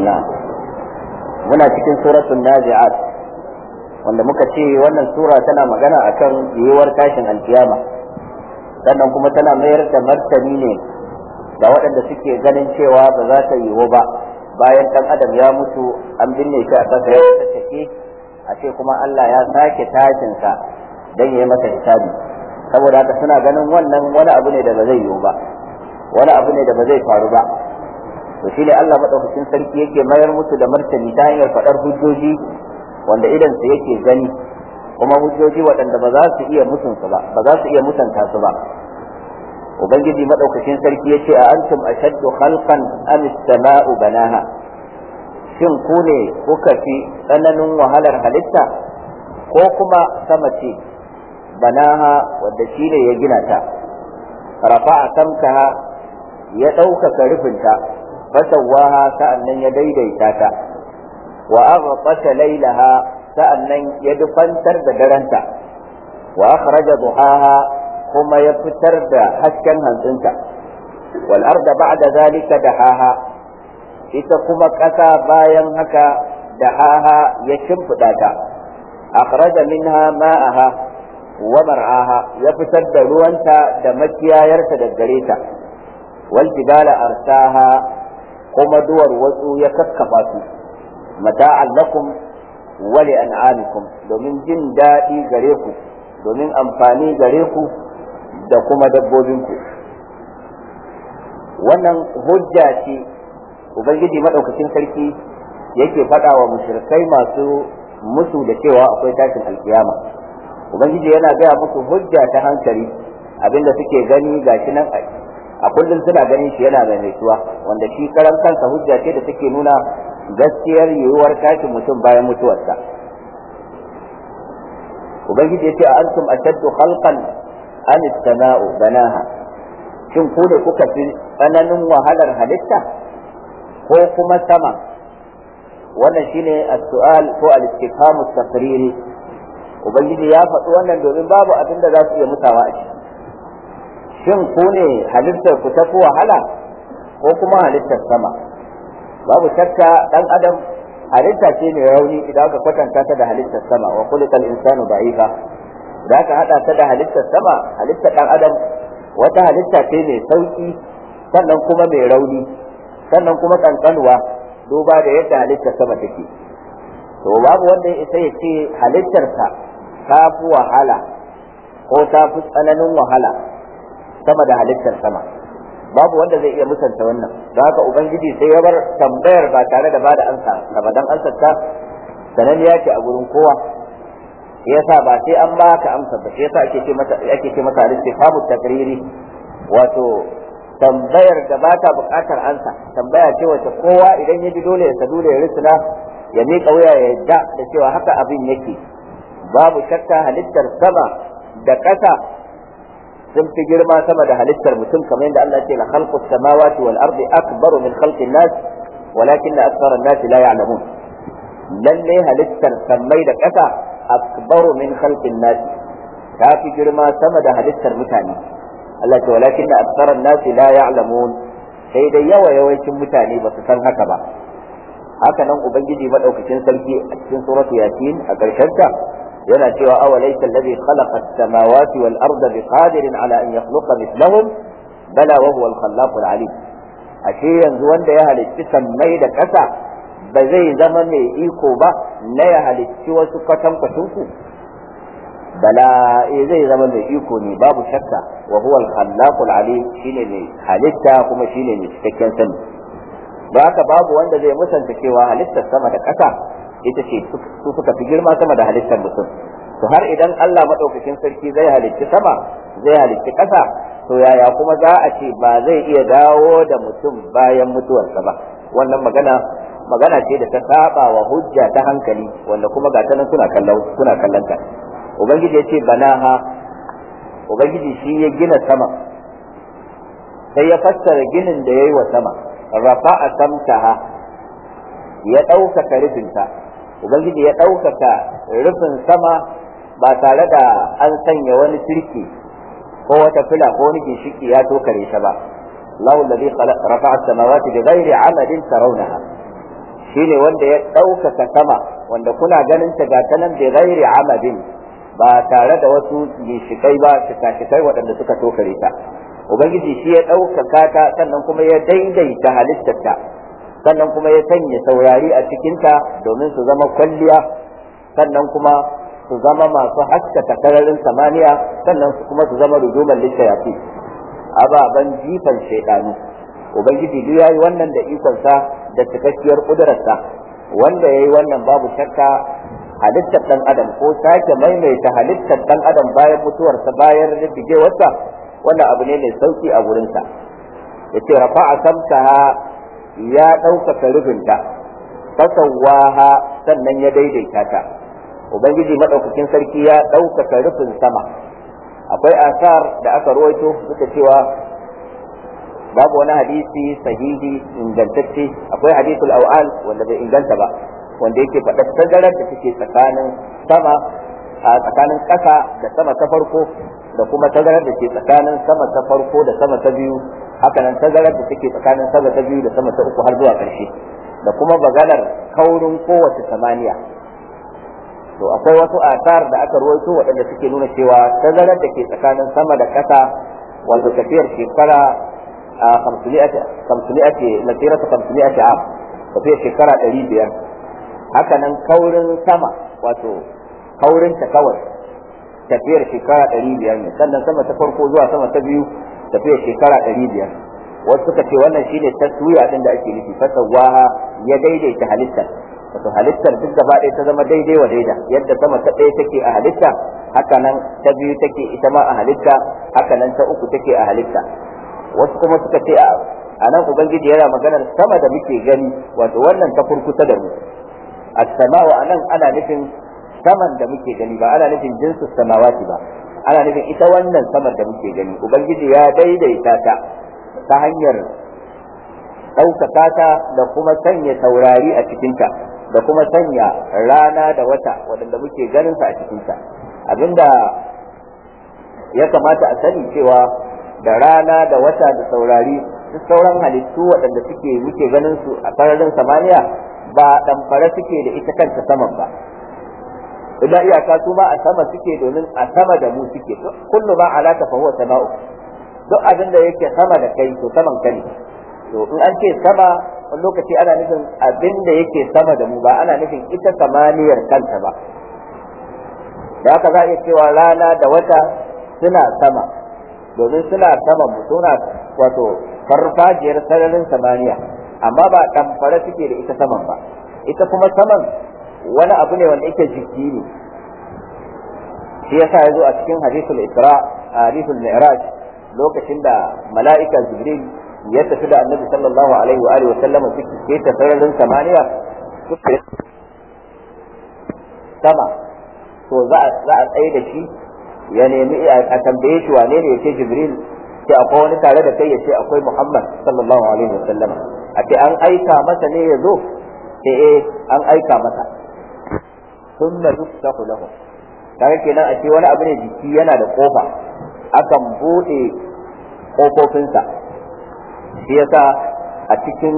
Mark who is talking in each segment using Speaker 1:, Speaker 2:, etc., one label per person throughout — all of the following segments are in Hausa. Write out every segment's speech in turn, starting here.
Speaker 1: الله muna cikin suratul nazi'at wanda muka ce wannan sura tana magana akan yiwuwar tashin alkiyama sannan kuma tana mayar da martani ne ga waɗanda suke ganin cewa ba za ta yiwu ba bayan ɗan adam ya mutu an binne shi a ƙasa ya tattake a ce kuma Allah ya sake tashinsa don ya yi masa hisabi saboda haka suna ganin wannan wani abu ne da ba zai yiwu ba wani abu ne da ba zai faru ba to shi ne Allah madaukakin sarki yake mayar musu da martani ta hanyar faɗar hujjoji wanda idan su yake gani kuma hujjoji waɗanda ba za su iya mutunsu ba ba za su iya mutanta su ba ubangiji madaukakin sarki yace a antum ashaddu khalqan am as-sama'u banaha shin ku ne kuka fi tsananin wahalar halitta ko kuma sama ce banaha wadda shi ne ya gina ta rafa'a samkaha ya ɗaukaka rufinta fasawaha sa'annan ya daidaita ta wa aghqasha laylaha sa'annan ya dufantar da daranta wa akhraja duhaha kuma ya fitar da hasken hantsinta wal arda ba'da zalika dahaha ita kuma ƙasa bayan haka dahaha ya shimfiɗa ta akhraja minha ma'aha wa mar'aha ya fitar da ruwanta da makiyayarta da gare ta wal jibala arsaha kuma duwar wasu ya kakkafa su mata'an lakum wa li an'amikum domin jin daɗi gare ku domin amfani gare ku da kuma dabbobinku wannan hujja ce ubangiji madaukakin sarki yake faɗa wa mushrikai masu musu da cewa akwai tashin alkiyama ubangiji yana gaya musu hujja ta hankali abinda suke gani gashi nan a kullum suna ganin shi yana maimaituwa wanda shi karan kansa hujja ce da take nuna gaskiyar yiwuwar tashin mutum bayan mutuwarsa ubangiji ya ce a antum ashaddu khalqan an samau banaha shin ku da kuka fi tsananin wahalar halitta ko kuma sama wannan shine as-su'al ko al-istifham at-taqriri ubangiji ya faɗi wannan domin babu abin da za su iya mutawa a ciki shin ku ne halittar ku tafi wahala ko kuma halittar sama babu shakka dan adam halitta ce mai rauni idan aka kwatanta ta da halittar sama wa khuliqal insanu da'ifa da aka hada ta da halittar sama halittar dan adam wata halitta ce mai sauki sannan kuma mai rauni sannan kuma kankanuwa duba da yadda halittar sama take to babu wanda ya isa ya ce halittarsa ta fi wahala ko ta fi tsananin wahala sama da halittar sama babu wanda zai iya musanta wannan don haka ubangiji sai ya bar tambayar ba tare da bada ansa da dan ansar ta sananniya ce a gurin kowa yasa ba sai an baka amsa ba sai yasa ake ce mata ake ce mata istifamu takriri wato tambayar da ba ta buƙatar ansa tambaya ce wacce kowa idan ya ji dole ya sadu da ya risina ya miƙa wuya ya yadda da cewa haka abin yake babu shakka halittar sama da ƙasa sun fi girma sama da halittar mutum kamar yadda Allah ce la khalqu samawati wal ardi akbaru min khalqin nas walakin akthara an-nas la ya'lamun lalle halittar sammai da ƙasa akbaru min khalqin nas ta fi girma sama da halittar mutane Allah ce walakin akthara an-nas la ya'lamun sai dai yawa yawancin mutane ba su san haka ba haka nan ubangiji madaukakin sarki a cikin suratu yasin a ƙarshen ta yana cewa awa laysa alladhi khalaqa as-samawati wal arda biqadirin ala an yakhluqa mithlahum bala wa huwa al-khallaq al-alim ashe yanzu wanda ya halicci sammai da ƙasa ba zai zama mai iko ba na ya halicci wasu kwatankwacin ku bala eh zai zama mai iko ne babu shakka wa huwa al-khallaq al-alim shine mai halitta kuma shine mai cikakken sani ba haka babu wanda zai musanta cewa halittar sama da ƙasa ita ce su suka fi girma sama da halittar mutum to har idan Allah madaukakin sarki zai halicci sama zai halicci ƙasa to yaya kuma za a ce ba zai iya dawo da mutum bayan mutuwarsa ba wannan magana magana ce da ta saba wa hujja ta hankali wanda kuma ga ta nan kuna kallon kuna kallon ta ubangiji ya ce banaha ubangiji shi ya gina sama sai ya fassara ginin da ya yi wa sama rafa'a samtaha ya ɗaukaka rufinta ubangiji ya ɗaukaka rufin sama ba tare da an sanya wani sirki ko wata fila ko wani ginshiki ya tokare ta ba الله الذي خلق رفع السماوات بغير عمد ترونها shine wanda ya ɗaukaka sama wanda kuna ganin ta ga ta nan bi ghairi amadin ba tare da wasu gishikai ba shika-shikai waɗanda suka tokare ta ubangiji shi ya ɗaukaka ta sannan kuma ya daidaita halittarta sannan kuma ya sanya saurari a cikinta domin su zama kwalliya sannan kuma su zama masu haskaka sararin samaniya sannan kuma su zama rujuman lissayafi ababen jifan shaidanu ubangiji duk yayi wannan da ikonsa da cikakkiyar kudurarsa wanda yayi wannan babu shakka halittar dan adam ko sake maimaita halittar dan adam bayan mutuwarsa bayan rigigewarsa wannan abu ne mai sauki a gurinsa yace rafa'a samtaha ya ɗaukaka rufinta fasawaha sannan ya daidaita ta ubangiji madaukakin sarki ya ɗaukaka rufin sama akwai asar da aka ruwaito suka cewa babu wani hadisi sahihi ingantacce akwai hadithul awal wanda bai inganta ba wanda yake faɗa tazarar da take tsakanin sama a tsakanin ƙasa da sama ta farko da kuma tazarar da ke tsakanin sama ta farko da sama ta biyu hakanan tazarar da take tsakanin sama ta biyu da sama ta uku har zuwa ƙarshe da kuma maganar kaurin kowace samaniya to akwai wasu asar da aka ruwaito waɗanda suke nuna cewa tazarar da ke tsakanin sama da ƙasa wato tafiyar shekara a kamsuliyati masirata kamsuliyati am tafiyar shekara ɗari biyar hakanan kaurin sama wato kaurin ta kawai tafiyar shekara ɗari biyar ne sannan sama ta farko zuwa sama ta biyu tafiyar shekara ɗari biyar wasu suka ce wannan shine taswiya din da ake nufi fasawaha ya daidaita halittar wato halittar duk gaba ɗaya ta zama daidai wa daida yadda sama ta ɗaya take a halitta haka nan ta biyu take ita ma a halitta haka nan ta uku take a halitta wasu kuma suka ce a nan ubangiji yana maganar sama da muke gani wato wannan ta kurkusa da mu as-sama'u anan ana nufin saman da muke gani ba ana nufin jinsu samawati ba ana nufin ita wannan saman da muke gani ubangiji ya daidaita ta ta hanyar ɗaukaka ta da kuma sanya taurari a cikinta da kuma sanya rana da wata waɗanda muke ganin sa a cikinta abinda ya kamata a sani cewa da rana da wata da taurari duk sauran halittu waɗanda suke muke ganin su a sararin samaniya ba ɗamfare suke da ita kanta saman ba illa iyaka su ma a sama suke domin a sama da mu suke kullu ma alaka fa huwa sama'u duk abin da yake sama da kai to saman ka ne to in an ce sama wani lokaci ana nufin abin da yake sama da mu ba ana nufin ita samaniyar kanta ba da haka za a iya cewa rana da wata suna sama domin suna sama mu suna wato farfajiyar sararin samaniya amma ba ɗamfare suke da ita saman ba ita kuma saman wani abu ne wanda yake jiki ne shi yasa ya zo a cikin hadithul isra hadithul mi'raj lokacin da mala'ika jibril ya tafi da annabi sallallahu alaihi wa alihi wa sallama suke ta sararin samaniya suke sama to za a za a tsaye da shi ya nemi a tambaye shi wane ne yake jibril sai akwai wani tare da kai ya ce akwai muhammad sallallahu alaihi wa sallama a ce an aika masa ne ya zo sai eh an aika masa thumma yuftahu lahu kaga kenan a ce wani abu ne jiki yana da kofa akan bude kofofinsa shi yasa a cikin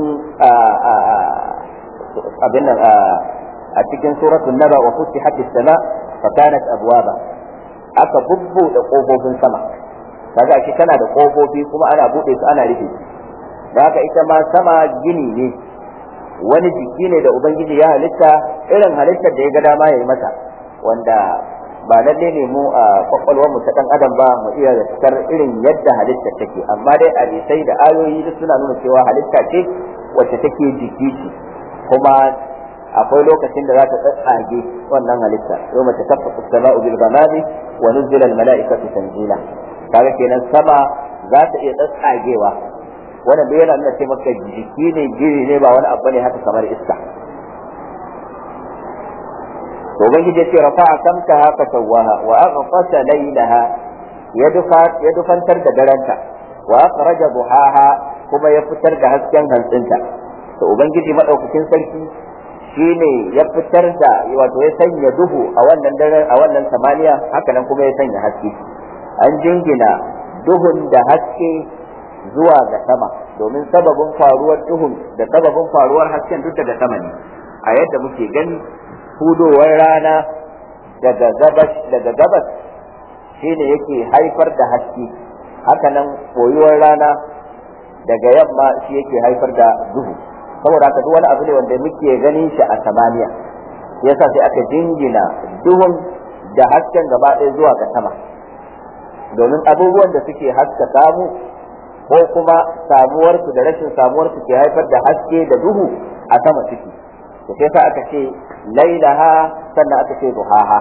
Speaker 1: abin nan a cikin suratul naba wa futihat as-sama fa kanat abwaba aka bubbuɗe kofofin sama kaga shi tana da kofofi kuma ana bude su ana rufe su da haka ita ma sama gini ne wani jiki ne da ubangiji ya halitta irin halittar da ya ga dama ya yi mata wanda ba lalle ne mu a kwakwalwar mu ta dan adam ba mu iya fitar irin yadda halitta take amma dai hadisai da ayoyi duk suna nuna cewa halitta ce wacce take jiki ce kuma akwai lokacin da za ta tsatsage wannan halitta yau mace kafa sama'u bil ghamami wa nuzila al mala'ikatu tanzila kaga kenan sama za ta iya tsatsagewa wannan bai yana nuna ce maka jiki ne giri ne ba wani abu ne haka kamar iska to ubangiji ya ce rafa'a samkaha fa sawwaha wa aghfasa laylaha ya dufa ya dufantar da daranta wa akhraja duhaha kuma ya fitar da hasken hantsinta to ubangiji madaukakin sarki shine ya fitar da wato ya sanya duhu a wannan daren a wannan samaniya haka nan kuma ya sanya haske an jingina duhun da haske zuwa ga sama domin sababin faruwar duhun da sababin faruwar hasken duk daga sama ne a yadda muke gani hudowar rana daga gabas daga gabas shine yake haifar da haske hakanan koyuwar rana daga yamma shi yake haifar da duhu saboda haka duk wani abu ne wanda muke ganin shi a samaniya yasa sai aka jingina duhun da hasken gaba ɗaya zuwa ga sama domin abubuwan da suke haska samu ko kuma samuwarsu da rashin samuwarsu ke haifar da haske da duhu a sama ciki da sai sa aka ce lailaha sannan aka ce duhaha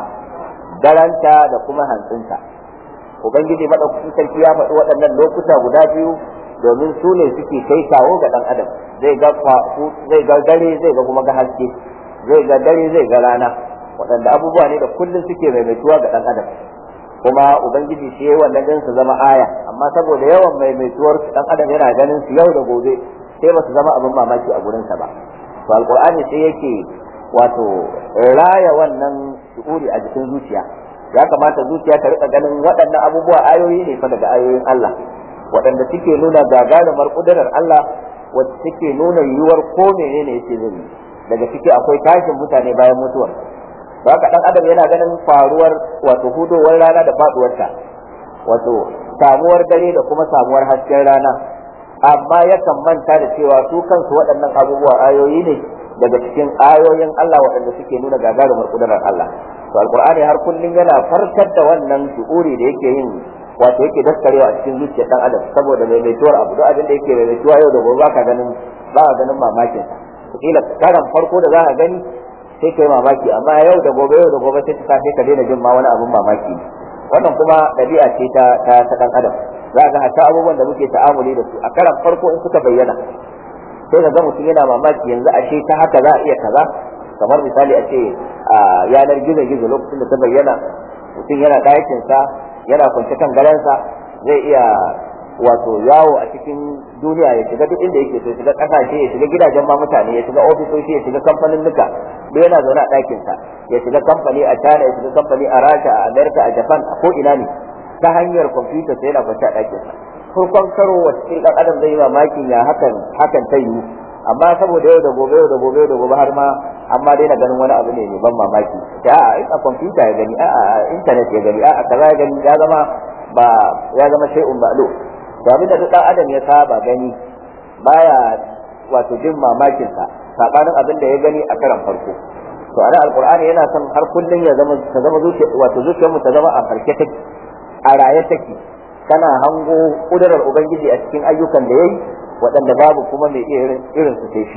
Speaker 1: daranta da kuma hantsinta ubangiji madaukakin sarki ya faɗi waɗannan lokuta guda biyu domin su ne suke kai kawo ga ɗan adam zai ga zai ga dare zai ga kuma ga haske zai ga dare zai ga rana waɗanda abubuwa ne da kullum suke maimaituwa ga ɗan adam kuma ubangiji shi yayi wannan din su zama aya amma saboda yawan maimaituwar su ɗan adam yana ganin su yau da gobe sai ba su zama abin mamaki a gurin sa ba to alqur'ani sai yake wato raya wannan shuuri a jikin zuciya ya kamata zuciya ta rika ganin waɗannan abubuwa ayoyi ne fa daga ayoyin Allah waɗanda suke nuna gagarumar kudurar Allah wacce suke nuna yiwuwar ko menene yake zai daga ciki akwai tashin mutane bayan mutuwar haka dan adam yana ganin faruwar wato hudowar rana da faduwarta wato samuwar dare da kuma samuwar hasken rana amma yakan manta da cewa su kansu waɗannan abubuwa ayoyi ne daga cikin ayoyin Allah waɗanda suke nuna gagarumar kudurar Allah to alqur'ani har kullun yana farkar da wannan shuuri da yake yin wato yake daskarewa a cikin zuciyar dan adam saboda maimaituwar abu duk abin da yake maimaituwa yau da gobe ba ka ganin ba ka ganin mamakin sa kila karan farko da za ka gani sai kai mamaki amma yau da gobe yau da gobe sai ta sai ka daina jin ma wani abun mamaki wannan kuma dabi'a ce ta ta ta dan adam za ga hatta abubuwan da muke ta'amuli da su a karan farko in suka bayyana sai ka ga mutum yana mamaki yanzu ashe ta haka za a iya kaza kamar misali a ce a yanar gizo gizo lokacin da ta bayyana mutum yana ɗakin sa yana kwance kan garansa zai iya wato yawo a cikin duniya ya shiga duk inda yake so ya shiga kasashe ya shiga gidajen ma mutane ya shiga ofisoshi ya shiga kamfanin nuka duk yana zaune a ɗakin sa ya shiga kamfani a China ya shiga kamfani a Rasha a America a Japan a ko ina ne ta hanyar kwamfuta sai yana kwance a ɗakin sa farkon karo wacce ɗan adam zai yi mamakin ya hakan hakan ta yiwu amma saboda yau da gobe yau da gobe yau da gobe har ma amma dai na ganin wani abu ne mai ban mamaki a a kwamfuta ya gani a a internet ya gani a a kaza ya gani ya zama ba ya zama shay'un ma'lum to abin da duk dan adam ya saba gani baya wato jin mamakin sa sabanin abin da ya gani a karan farko to ana alqur'ani yana son har kullun ya zama ta zama zuciya wato zuciyar mu ta zama a farke take a raye take kana hango kudurar ubangiji a cikin ayyukan da yayi waɗanda babu kuma mai irin irin su sai shi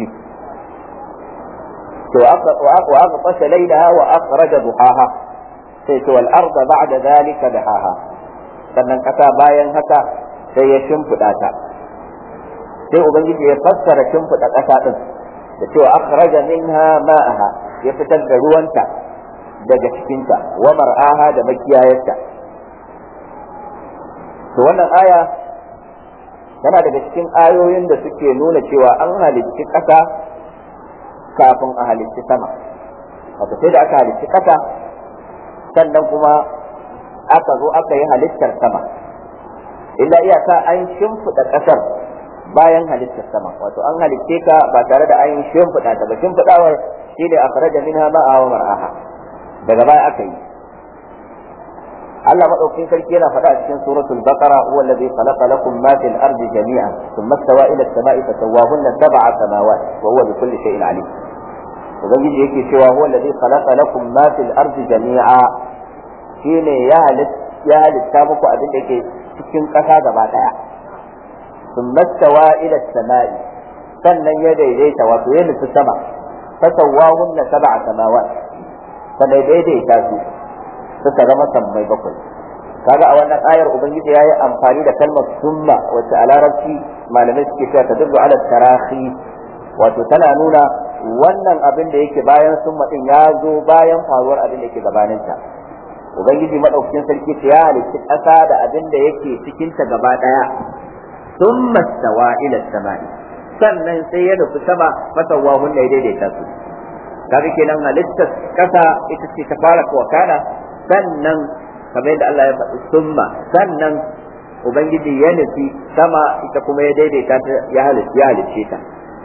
Speaker 1: to wa aka qasha laylaha wa akhraja duhaha sai to wal arda ba'da dhalika dahaha sannan kasa bayan haka sai ya shimfiɗa ta sai ubangiji ya fassara shimfiɗa ƙasa ɗin da cewa akhraja minha ma'aha ya fitar da ruwanta daga cikinta wa mar'aha da makiyayarta to wannan aya tana daga cikin ayoyin da suke nuna cewa an halicci ƙasa kafin a halicci sama wato sai da aka halicci ƙasa sannan kuma aka zo aka yi halittar sama illa iyaka an shimfiɗa ƙasar bayan halittar sama wato an halicce ka ba tare da an shimfiɗa ta ba shimfiɗawar shi ne a fara da minha ma'a wa mar'aha daga baya aka yi Allah madaukakin sarki yana faɗa a cikin suratul baqara huwa alladhi khalaqa lakum ma fil ardi jami'an thumma istawa ila as-sama'i fasawwahunna sab'a samawat wa huwa bikulli shay'in alim ubangiji yake cewa huwa alladhi khalaqa lakum ma fil ardi jami'a shine ya halitta ya halitta muku abin da yake cikin ƙasa gaba ɗaya sun mastawa ila sama'i sannan ya daidaita wato ya nufi sama fasawwahunna sab'a samawat sannan daidaita su suka zama sammai bakwai kaga a wannan ayar ubangiji yayi amfani da kalmar summa wacce a larabci malamai suke cewa ta dubbu ala tarahi wato tana nuna wannan abin da yake bayan summa din ya zo bayan faruwar abin da yake gabaninta ubangiji madaukakin sarki ta ya halitta ƙasa da abin da yake cikin ta gaba daya thumma stawa ila samai sannan sai ya nufi sama fasawa hunna ya daidaita su kaga kenan halittar ƙasa ita ce ta fara wakana sannan kamar yadda Allah ya faɗi summa sannan ubangiji ya nufi sama ita kuma ya daidaita ta ya halicce ta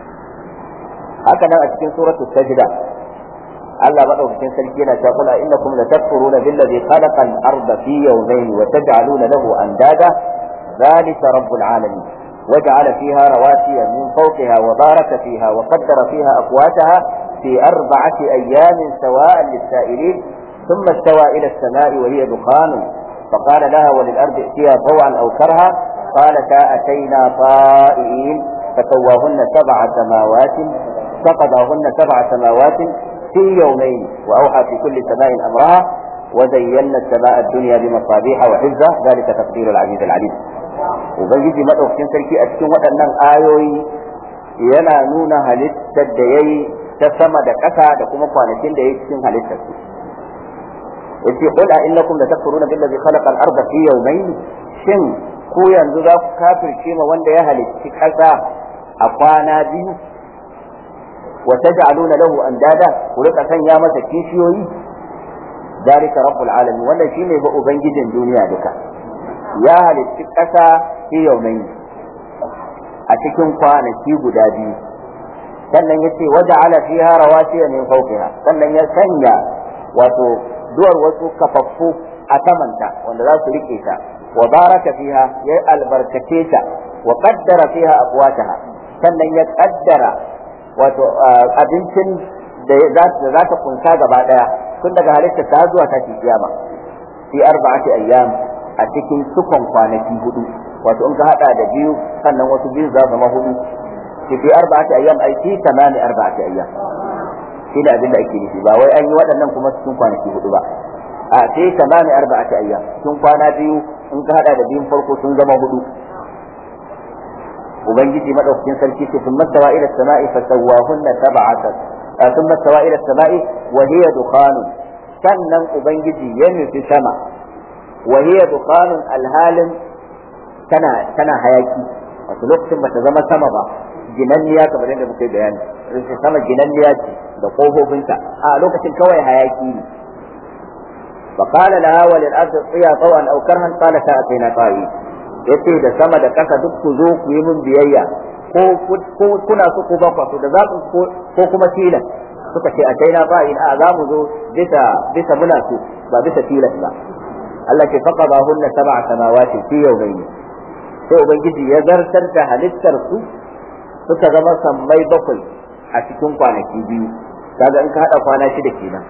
Speaker 1: haka nan a cikin suratul sajda Allah madaukakin sarki yana cewa kula innakum latakfuruna billazi khalaqa al-arda fi yawmayn wa taj'aluna lahu andada dhalika rabbul alamin وجعل فيها رواسي من فوقها وبارك فيها وقدر فيها أقواتها في أربعة أيام سواء للسائلين ثم استوى إلى السماء وهي دخان فقال لها وللأرض ائتيا طوعا أو كرها قالتا أتينا طائعين فسواهن سبع سماوات فقضاهن سبع سماوات في يومين وأوحى في كل سماء أمرها وزينا السماء الدنيا بمصابيح وحفظة ذلك تقدير العزيز العليم ubangiji madaukakin sarki a cikin waɗannan ayoyi yana nuna halittar da ya yi ta sama da ƙasa da kuma kwanakin da ya yi cikin halittar su yace qul a innakum la takfuruna billazi khalaqa al-ardha fi yawmayn shin ku yanzu za ku kafirce ma wanda ya halicci ƙasa a kwana biyu wa taj'aluna lahu andada ku rika sanya masa kishiyoyi ذلك رب العالمين wannan shine ba ubangijin duniya duka ya halicci ƙasa fi yaumai a cikin kwanaki guda biyu sannan ya ce waje ala fiha rawasiya min fawqiha sannan ya sanya wato duwar wasu kafaffu a samanta wanda za su rike ta wa baraka fiha ya albarkace ta wa qaddara fiha aqwataha sannan ya qaddara wato abincin da za ta kunsa gaba daya tun daga halittar ta zuwa ta kiyama fi arba'ati ayyam a cikin sukon kwanaki hudu wato in ka hada da biyu sannan wasu biyu za zama hudu fi fi arba'ati ayyam ai fi tamami arba'ati ayyam shi ne abin da ake nufi ba wai an yi waɗannan kuma cikin kwanaki hudu ba a fi tamami arba'ati ayyam cikin kwana biyu in ka hada da biyun farko sun zama hudu ubangiji madaukakin sarki ce sun mastawa ila sama'i fa sawwahunna sab'ata sun mastawa ila sama'i wa hiya dukhanun sannan ubangiji ya nufi sama وهي دخان الهالم tana tana hayaki wato lokacin bata zama sama ba ginanniya kamar yadda muka yi bayani rikin sama ginanniya ce da kofofinta a lokacin kawai hayaki ne fa qala laha wa lil ardi qiya tawan aw karhan qala ta atina ta'i yace da sama da kasa duk ku zo ku yi min biyayya ko kuna so ko ba ku da zaɓin ko kuma tilas suka ce a taina ta'in a za mu zo bisa bisa muna so ba bisa tilas ba Allah ke faqada hunna sab'a samawati fi yawmayn sai ubangiji ya zartar da halittar su suka zama sammai bakwai a cikin kwanaki biyu kaga in ka hada kwana shida kenan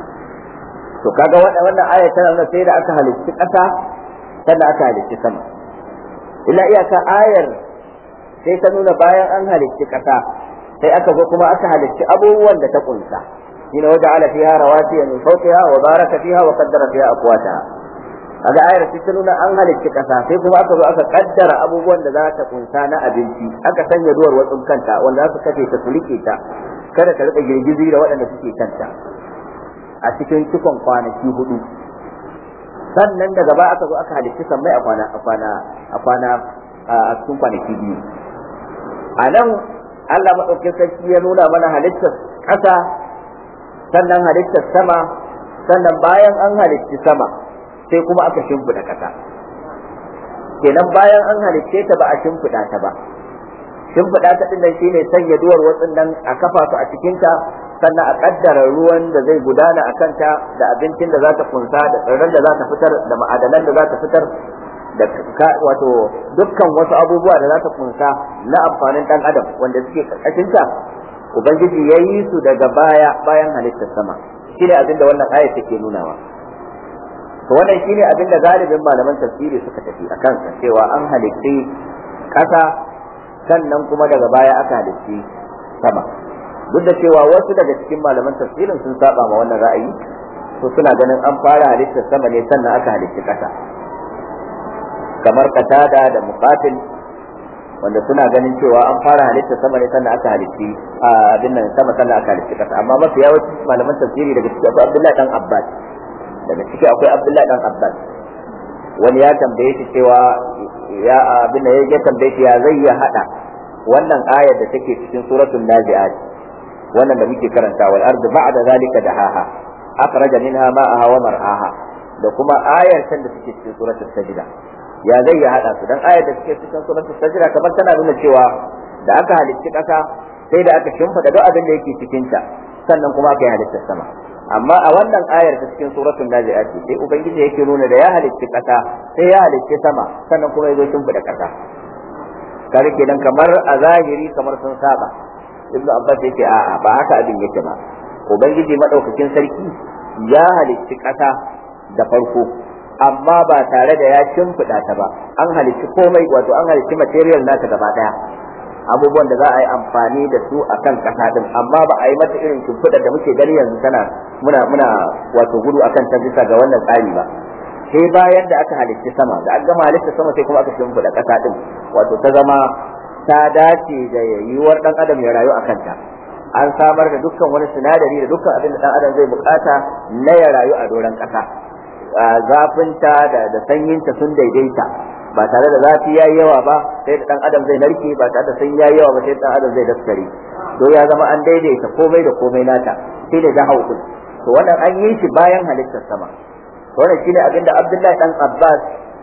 Speaker 1: to kaga wannan aya tana nuna sai da aka halicci ƙasa sannan aka halicci sama illa iyaka ayar sai ta nuna bayan an halicci ƙasa sai aka zo kuma aka halicci abubuwan da ta kunsa shine waja'ala fiha rawasiya min fawqiha wa baraka fiha wa qaddara fiha aqwataha kaga ayar ta nuna an halicci kasa sai kuma aka zo aka kaddara abubuwan da za ta kunsa na abinci aka sanya duwar watsun kanta wanda za su kafe ta sulike ta kada ta rika girgizi da waɗanda suke kanta a cikin cikon kwanaki hudu sannan daga baya aka zo aka halicci sammai a kwana a kwana a kwana a cikin kwanaki biyu a nan Allah maɗaukin sarki ya nuna mana halittar ƙasa sannan halittar sama sannan bayan an halicci sama sai kuma aka shimfiɗa ƙasa kenan bayan an halicce ta ba a shimfiɗa ta ba shimfiɗa ta ɗin nan shine sanya duwar watsin nan a kafa su a cikinta sannan a ƙaddara ruwan da zai gudana a kanta da abincin da za ta kunsa da tsirran da za ta fitar da ma'adanan da za ta fitar da wato dukkan wasu abubuwa da za ta kunsa na amfanin ɗan adam wanda suke ƙarƙashinta ubangiji ya yi su daga baya bayan halittar sama shine abin da wannan aya take nunawa to wannan shine abin da galibin malaman tafsiri suka tafi a kansa cewa an halitti ƙasa sannan kuma daga baya aka halitti sama duk da cewa wasu daga cikin malaman tafsirin sun saba ma wannan ra'ayi to suna ganin an fara halittar sama ne sannan aka halitti ƙasa kamar katada da muqatil wanda suna ganin cewa an fara halittar sama ne sannan aka halitti abin nan sama sannan aka halitti ƙasa amma mafi yawanci malaman tafsiri daga cikin akwai Abdullahi dan Abbas daga ciki akwai Abdullahi dan Abbas wani ya tambaye shi cewa ya abin da ya tambaye shi ya zai ya hada wannan ayar da take cikin suratul nazi'at wannan da muke karanta wal ardu ba'da zalika dahaha akhraja minha ma'aha wa mar'aha da kuma ayar can da take cikin suratul sajda ya zai ya hada su dan ayar da suke cikin suratul sajda kamar tana nuna cewa da aka halicci kasa sai da aka shimfida duk abin da yake cikin ta sannan kuma aka yi halittar sama amma a wannan ayar ta cikin suratul nazi'at sai ubangiji yake nuna da ya halicci kasa sai ya halicci sama sannan kuma ya zo shimfida kasa kare kenan kamar a zahiri kamar sun saba ibnu abbas yake a'a ba haka abin yake ba ubangiji madaukakin sarki ya halicci kasa da farko amma ba tare da ya shimfiɗa ta ba an halicci komai wato an halicci material nata gaba daya abubuwan da za a yi amfani da su a kan ƙasa din amma ba a yi mata irin shimfiɗar da muke gani yanzu tana muna muna wato gudu akan ta bisa ga wannan tsari ba sai bayan da aka halicci sama da aka gama halitta sama sai kuma aka shimfiɗa ƙasa din wato ta zama ta dace da yiwuwar ɗan adam ya rayu a kanta an samar da dukkan wani sinadari da dukkan abin da ɗan adam zai bukata na ya rayu a doron ƙasa zafinta da da sanyinta sun daidaita ba tare da zafi ya yi yawa ba sai da dan adam zai narke ba tare da sanyi ya yi yawa ba sai dan adam zai daskare to ya zama an daidaita komai da komai nata sai da jahau din to wannan an yi shi bayan halittar sama to wannan shine abinda Abdullahi dan Abbas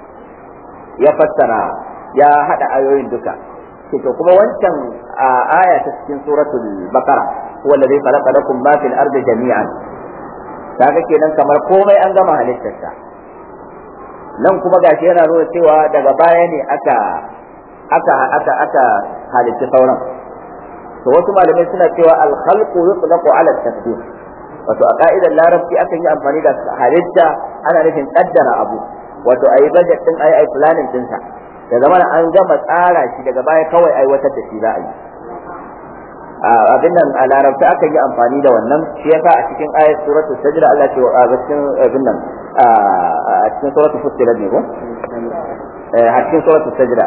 Speaker 1: ya fassara ya hada ayoyin duka to kuma wancan aya ta cikin suratul baqara huwa alladhi khalaqa lakum ma fil ardi jami'an kaga kenan kamar komai an gama halittarsa nan kuma gashi yana nuna cewa daga baya ne aka aka aka aka halitta sauran to wasu malamai suna cewa al-khalqu yutlaqu ala at-taqdir wato a ka'idar larabci akan yi amfani da halitta ana nufin kaddara abu wato ayi budget din ayi ayi planning din sa da zamana an gama tsara shi daga baya kawai aiwatar da shi za a yi abin nan a larabta aka yi amfani da wannan shi yasa a cikin ayat suratul sajda Allah ce a cikin abin nan a cikin suratul fussilat ne ko a cikin suratul sajda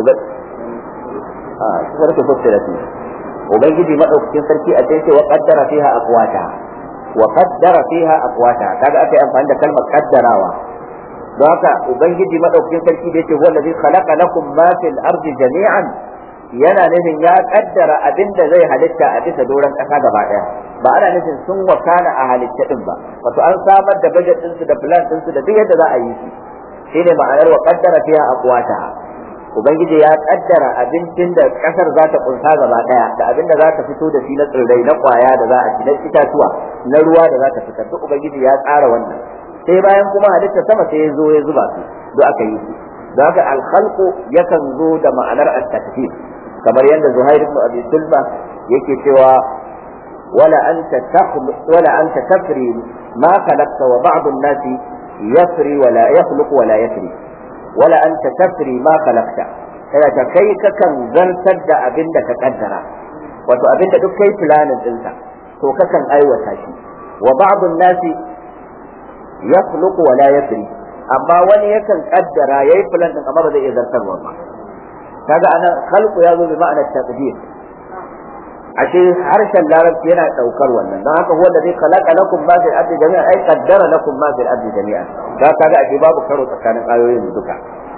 Speaker 1: a suratul fussilat ne ubangiji madaukakin sarki a cikin wa qaddara fiha aqwata wa qaddara fiha aqwata kaga aka yi amfani da kalmar qaddarawa don haka ubangiji madaukakin sarki da yake huwa allazi khalaqa lakum ma fil ardi jami'an yana nufin ya kaddara abin da zai halitta a bisa doron ƙasa gaba ɗaya ba ana nufin sun wakana a halitta din ba wato an samar da budget ɗinsu da plan ɗinsu da duk yadda za a yi shi shine ma'anar wa kaddara fiha aqwata ubangiji ya kaddara abincin da ƙasar za ta kunsa gaba ɗaya da abin da za ta fito da shi na tsirrai na ƙwaya da za a ci na itatuwa na ruwa da za ta fitar duk ubangiji ya tsara wannan sai bayan kuma halitta sama sai ya zo ya zuba su duk aka yi su don haka alkhalqu yakan zo da ma'anar at-takfir kamar yadda Zuhair ibn Abi Sulma yake cewa wala anta takhluq wala anta tafri ma khalaqta wa ba'd an-nasi yafri wala yakhluq wala yafri wala anta tafri ma khalaqta kada ka kai kakan zartar da abin da ka kaddara wato abin da duk kai planin dinsa to kakan aiwata shi wa ba'd an-nasi yakhluq wala yafri amma wani yakan kaddara yayi plan din amma ba zai iya zartarwa ba kaga ana khalqu ya zo bi ma'anar taqdir ashe harshen larabci yana daukar wannan don haka huwa alladhi khalaqa lakum ma fil ardi jami'an ay qaddara lakum ma fil ardi jami'an da kaga ashe babu karo tsakanin ayoyin duka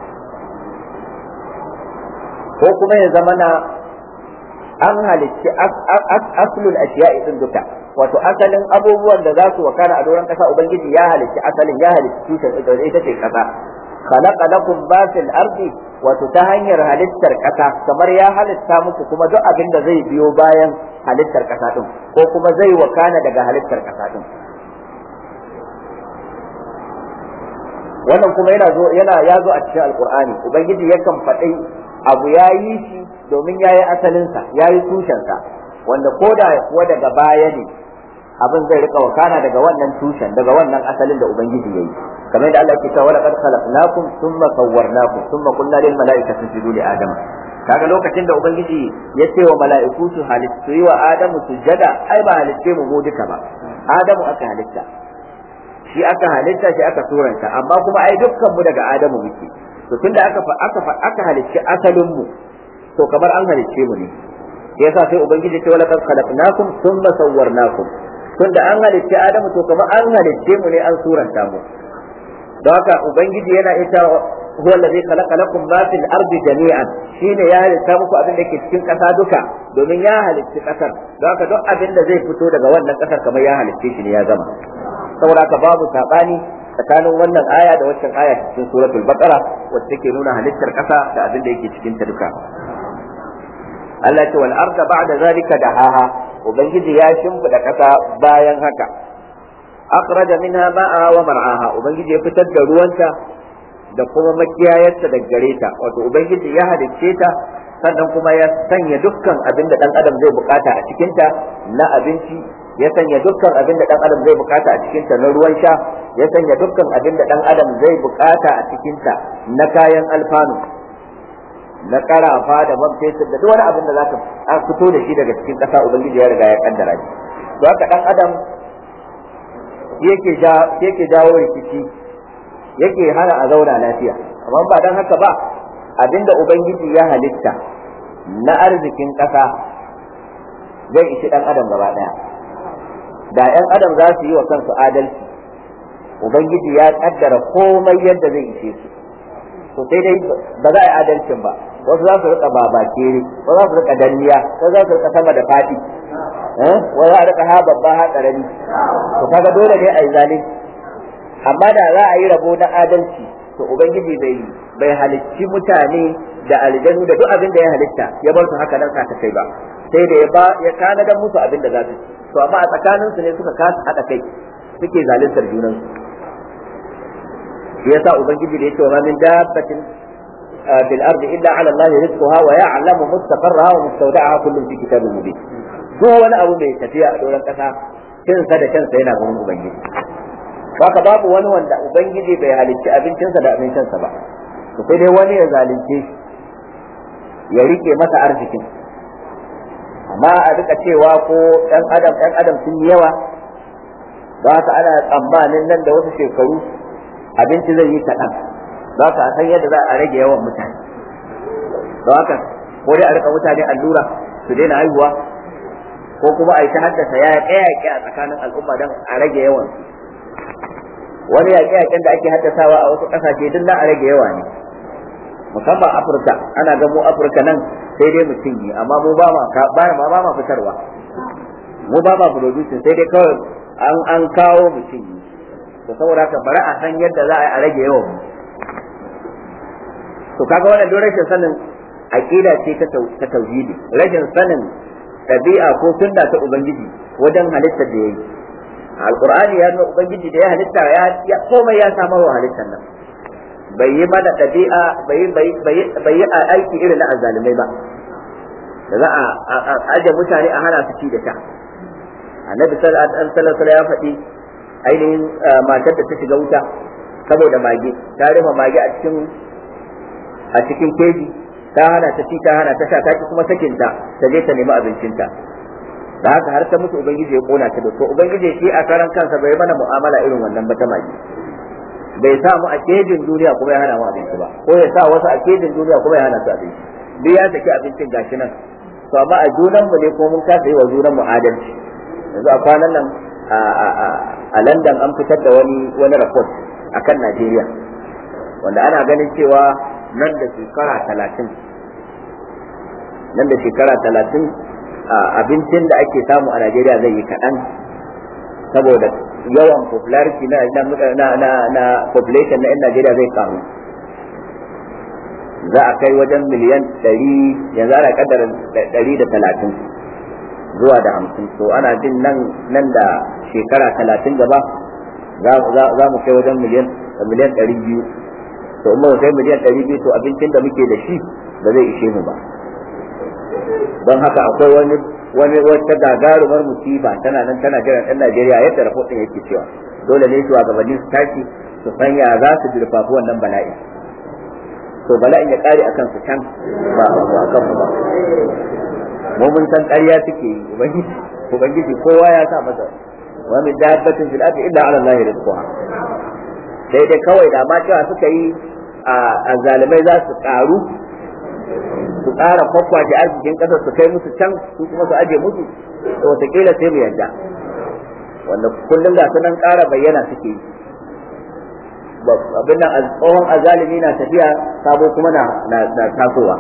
Speaker 1: ko kuma ya zama na an halicci aslul ashiya'i din duka wato asalin abubuwan da za su wakana a doron kasa ubangiji ya halicci asalin ya halicci tushen ita ce kasa khalaqa lakum ma fil ardi wato ta hanyar halittar kasa kamar ya halitta muku kuma duk abin da zai biyo bayan halittar kasa din ko kuma zai wakana daga halittar kasa din wannan kuma yana zo yana ya zo a cikin alqur'ani ubangiji yakan faɗi abu ya yi shi domin ya yi asalinsa ya yi tushensa wanda ko da kuwa daga baya ne abin zai rika wakana daga wannan tushen daga wannan asalin da ubangiji yayi kamar da Allah ke cewa laqad khalaqnakum thumma sawwarnakum thumma qulna lil mala'ikati isjudu li adam kaga lokacin da ubangiji ya ce wa mala'iku su halittu yi wa adamu sujada ai ba halitte mu mu duka ba adamu aka halitta shi aka halitta shi aka suranta amma kuma ai dukkan mu daga adamu muke to tunda aka aka aka halicci asalin mu to kamar an halicce mu ne yasa sai ubangiji ce wala kad khalaqnakum thumma sawwarnakum tunda an halicci adamu to kamar an halicce mu ne an suranta mu don haka ubangiji yana ita huwa allazi khalaqa lakum ma fil ardi jami'an shine ya halitta muku abin da ke cikin kasa duka domin ya halicci kasar don haka duk abin da zai fito daga wannan kasar kamar ya halicce shi ne ya gama saboda haka babu sabani tsakanin wannan aya da waccan aya cikin suratul baqara wacce take nuna halittar kasa da abin da yake cikin ta duka Allah ce wal arda ba'da zalika dahaha ubangiji ya shimfida kasa bayan haka akhraja minha ma'aha wa mar'aha ubangiji ya fitar da ruwanta da kuma makiyayarta da gare ta wato ubangiji ya halicce ta sannan kuma ya sanya dukkan abin da dan adam zai bukata a cikinta na abinci ya sanya dukkan abin da dan adam zai bukata a cikinta na ruwan sha ya sanya dukkan abin da dan adam zai bukata a cikinta na kayan alfanu na karafa da man fetur da duk wani abin da za ka fito da shi daga cikin kasa ubangiji ya riga ya kaddara shi don haka dan adam yake yake jawo rikici yake hana a zauna lafiya amma ba dan haka ba abinda ubangiji ya halitta na arzikin ƙasa zai ishi ɗan adam gaba ɗaya da ‘yan adam za su yi wa kansu adalci ubangiji ya ƙaddara komai yadda zai ishe su to sai dai ba za a yi adalcin ba wasu za su rika babakere wasu za su rika danniya wasu za su rika sama da fadi wasu za a rika ha babba ha ƙarami to kaga dole ne a yi zalunci amma da za a yi rabo na adalci to ubangiji bai bai halicci mutane da aljanu da duk abin da ya halitta ya bar su haka nan ka kai ba sai da ya ba ya kana da musu abin da za su to amma a tsakanin su ne suka kasa hada kai suke zaluntar junan su shi yasa ubangiji da yake wa min dabbatin fil ardi illa ala allah rizquha wa ya'lamu mustaqarraha wa mustawda'aha kullun fi kitabin mubin duk wani abu mai tafiya a doron kasa kinsa da kansa yana gurin ubangiji haka babu wani wanda ubangiji bai halicci abincinsa da abincinsa ba to sai dai wani ya zalunce shi ya rike masa arzikin amma a duka cewa ko ɗan adam ɗan adam sun yi yawa ba ka ana tsammanin nan da wasu shekaru abinci zai yi kaɗan za ka san yadda za a rage yawan mutane don haka ko dai a rika mutane allura su daina haihuwa ko kuma a yi ta haddasa ya yaƙe a tsakanin al'umma don a rage yawan wani yaƙe-yaƙen da ake haddasawa a wasu ƙasashe duk na a rage yawa ne musamman afirka ana ga mu afirka nan sai dai mutum yi amma mu ba ma ba ma fitarwa mu ba ma producing sai dai kawai an an kawo mutum yi to saboda haka bari a san yadda za a rage yawan mu to kaga wannan duk rashin sanin aqida ce ta tauhidi rashin sanin ɗabi'a ko sunna ta ubangiji wajen halittar da yayi alqur'ani ya nuna ubangiji da ya halitta ya komai ya samar wa halittar nan bai yi mana ɗabi'a bai yi aiki irin na azzalumai ba da za a aje mutane a hana su ci da sha annabi sallallahu alaihi ya faɗi ainihin matar da ta shiga wuta saboda mage ta rufe mage a cikin a cikin keji ta hana ta ci ta hana ta sha ta kuma sakinta ta je ta nemi abincinta da haka har ta mutu ubangiji ya kona ta da to ubangiji shi a karan kansa bai mana mu'amala irin wannan ba ta mage bai sa mu a kejin duniya kuma ya hana mu abinci ba ko ya sa wasu a kejin duniya kuma ya hana su abinci duk ya saki abincin gashi nan to amma a junan mu ne ko mun kasa yi wa junan mu adalci yanzu a kwanan nan a London an fitar da wani wani report akan Najeriya wanda ana ganin cewa nan da shekara talatin nan da shekara talatin abincin da ake samu a Najeriya zai yi kaɗan saboda yawan popularity na na na na population na 'yan Najeriya zai karu za a kai wajen miliyan ɗari yanzu ana kaddara ɗari da talatin zuwa da hamsin to ana jin nan nan da shekara talatin gaba za mu kai wajen miliyan miliyan ɗari biyu to in mu kai miliyan ɗari biyu to abincin da muke da shi ba zai ishe mu ba don haka akwai wani wani wata gagarumar musiba tana nan tana jiran ɗan Najeriya yadda rahoton yake cewa dole ne shugabanni su tashi su san ya za su jirfafi wannan bala'i to bala'in ya kare akan su can ba a kan mu ba mu mun san ƙarya suke yi ubangiji ubangiji kowa ya sa masa wa min dabbatin fil ardi illa ala allahi rizquha sai dai kawai da ma cewa suka yi a zalimai za su karu su ƙara kwakwace arzikin ƙasar su kai musu can su kuma su aje musu to wataƙila sai mu yarda wanda kullum ga su nan ƙara bayyana suke yi abin nan tsohon azalimi na tafiya sabo kuma na tasowa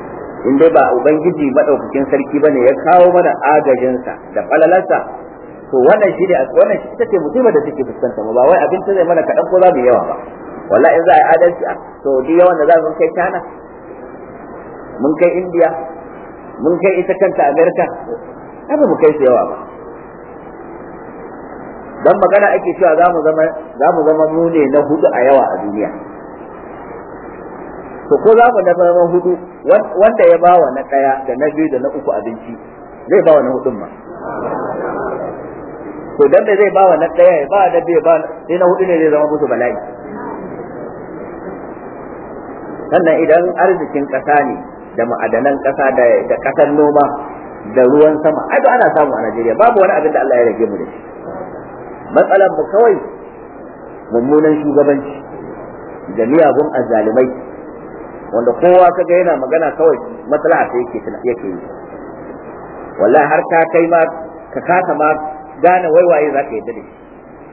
Speaker 1: in dai ba ubangiji madaukakin sarki bane ya kawo mana agajinsa da falalarsa to wannan shi ne wannan shi ita ce musibar da take fuskanta mu ba wai abinci zai mana kaɗan ko za mu yawa ba wallahi in za a yi adalci a to duk yawan da za mu kai China mun kai India mun kai ita kanta America ba mu kai su yawa ba dan magana ake cewa za mu zama za mu zama mu ne na hudu a yawa a duniya to ko za mu da zama hudu wanda ya bawa na daya da na biyu da na uku abinci zai bawa na hudun ma to dan da zai bawa na daya ya ba da bai ba sai na hudu ne zai zama musu bala'i sannan idan arzikin kasa ne da ma'adanan kasa da da kasar noma da ruwan sama ai ana samu a Najeriya babu wani abin da Allah ya rage mu da shi matsalar mu kawai mummunan shugabanci da miyagun azzalumai wanda kowa kaga yana magana kawai maslaha ta yake yake yi wallahi har ka kai ma ka kasa ma gane waiwaye za ka yadda da shi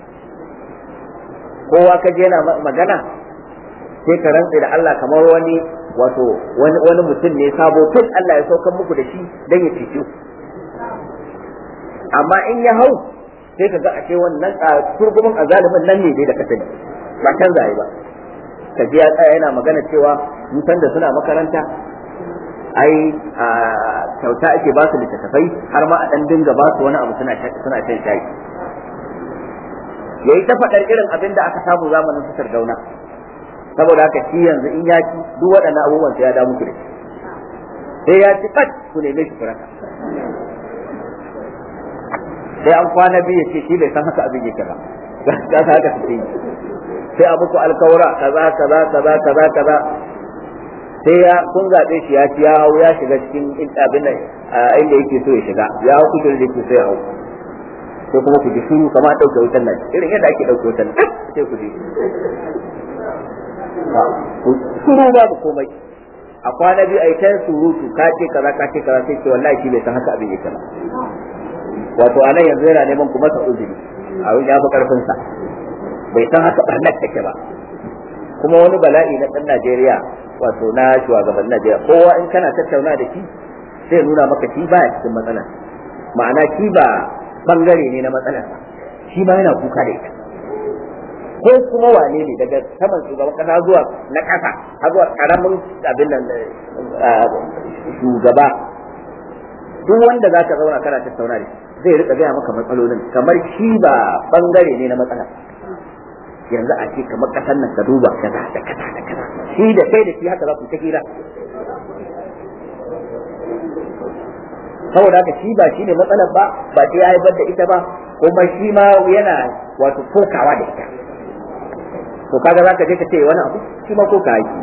Speaker 1: kowa ka je yana magana sai ka rantse da Allah kamar wani wato wani wani mutum ne sabo tun Allah ya saukar muku da shi dan ya cece amma in ya hau sai ka ga ashe wannan turgumin azalimin nan ne dai da ka sani ba canza ba ka ji ya tsaya yana magana cewa mun san da suna makaranta ai kyauta ake ba su littattafai har ma a dan dinga ba su wani abu suna suna shan shayi yayi ta faɗar irin abin da aka samu zamanin su sardauna saboda haka shi yanzu in ya ci duk waɗannan abubuwan sai ya da muku da shi sai ya ci kat ku neme shi kuraka sai an kwana biyu ce shi bai san haka abin yake ba ga ta haka su yi sai a muku alkawura kaza kaza kaza kaza kaza sai ya kun zaɓe shi ya ci ya hau ya shiga cikin abin da inda yake so ya shiga ya hau kujerar da yake so ya hau sai kuma ku ji shiru kamar ɗauke wutan nan irin yadda ake ɗauke wutan nan sai ku ji shiru babu komai a kwana biyu a yi ta surutu ka ce kaza ka ce kaza sai ce wallahi shi bai san haka abin yake ba wato anan yanzu yana neman kuma sa uzuri a ya fi karfin sa bai san haka barnar take ba kuma wani bala'i na dan Najeriya wato na shugaban Najeriya kowa in kana tattauna da shi sai nuna maka shi baya cikin matsalar ma'ana shi ba bangare ne na matsalar shi ma yana kuka da ita ko kuma wane ne daga saman shugaban kasa zuwa na kasa har zuwa karamin abin nan shugaba duk wanda za ka zauna kana tattauna da zai rika gaya maka matsalolin kamar shi ba bangare ne na matsala yanzu a ce kamar kasan nan ka duba kaza da kaza da kaza shi da kai da shi haka za ku ta hira saboda haka shi ba shi ne matsalar ba ba sai ya haifar da ita ba kuma shi ma yana wato kokawa da ita to kaga zaka je ka ce wani abu shi ma koka yake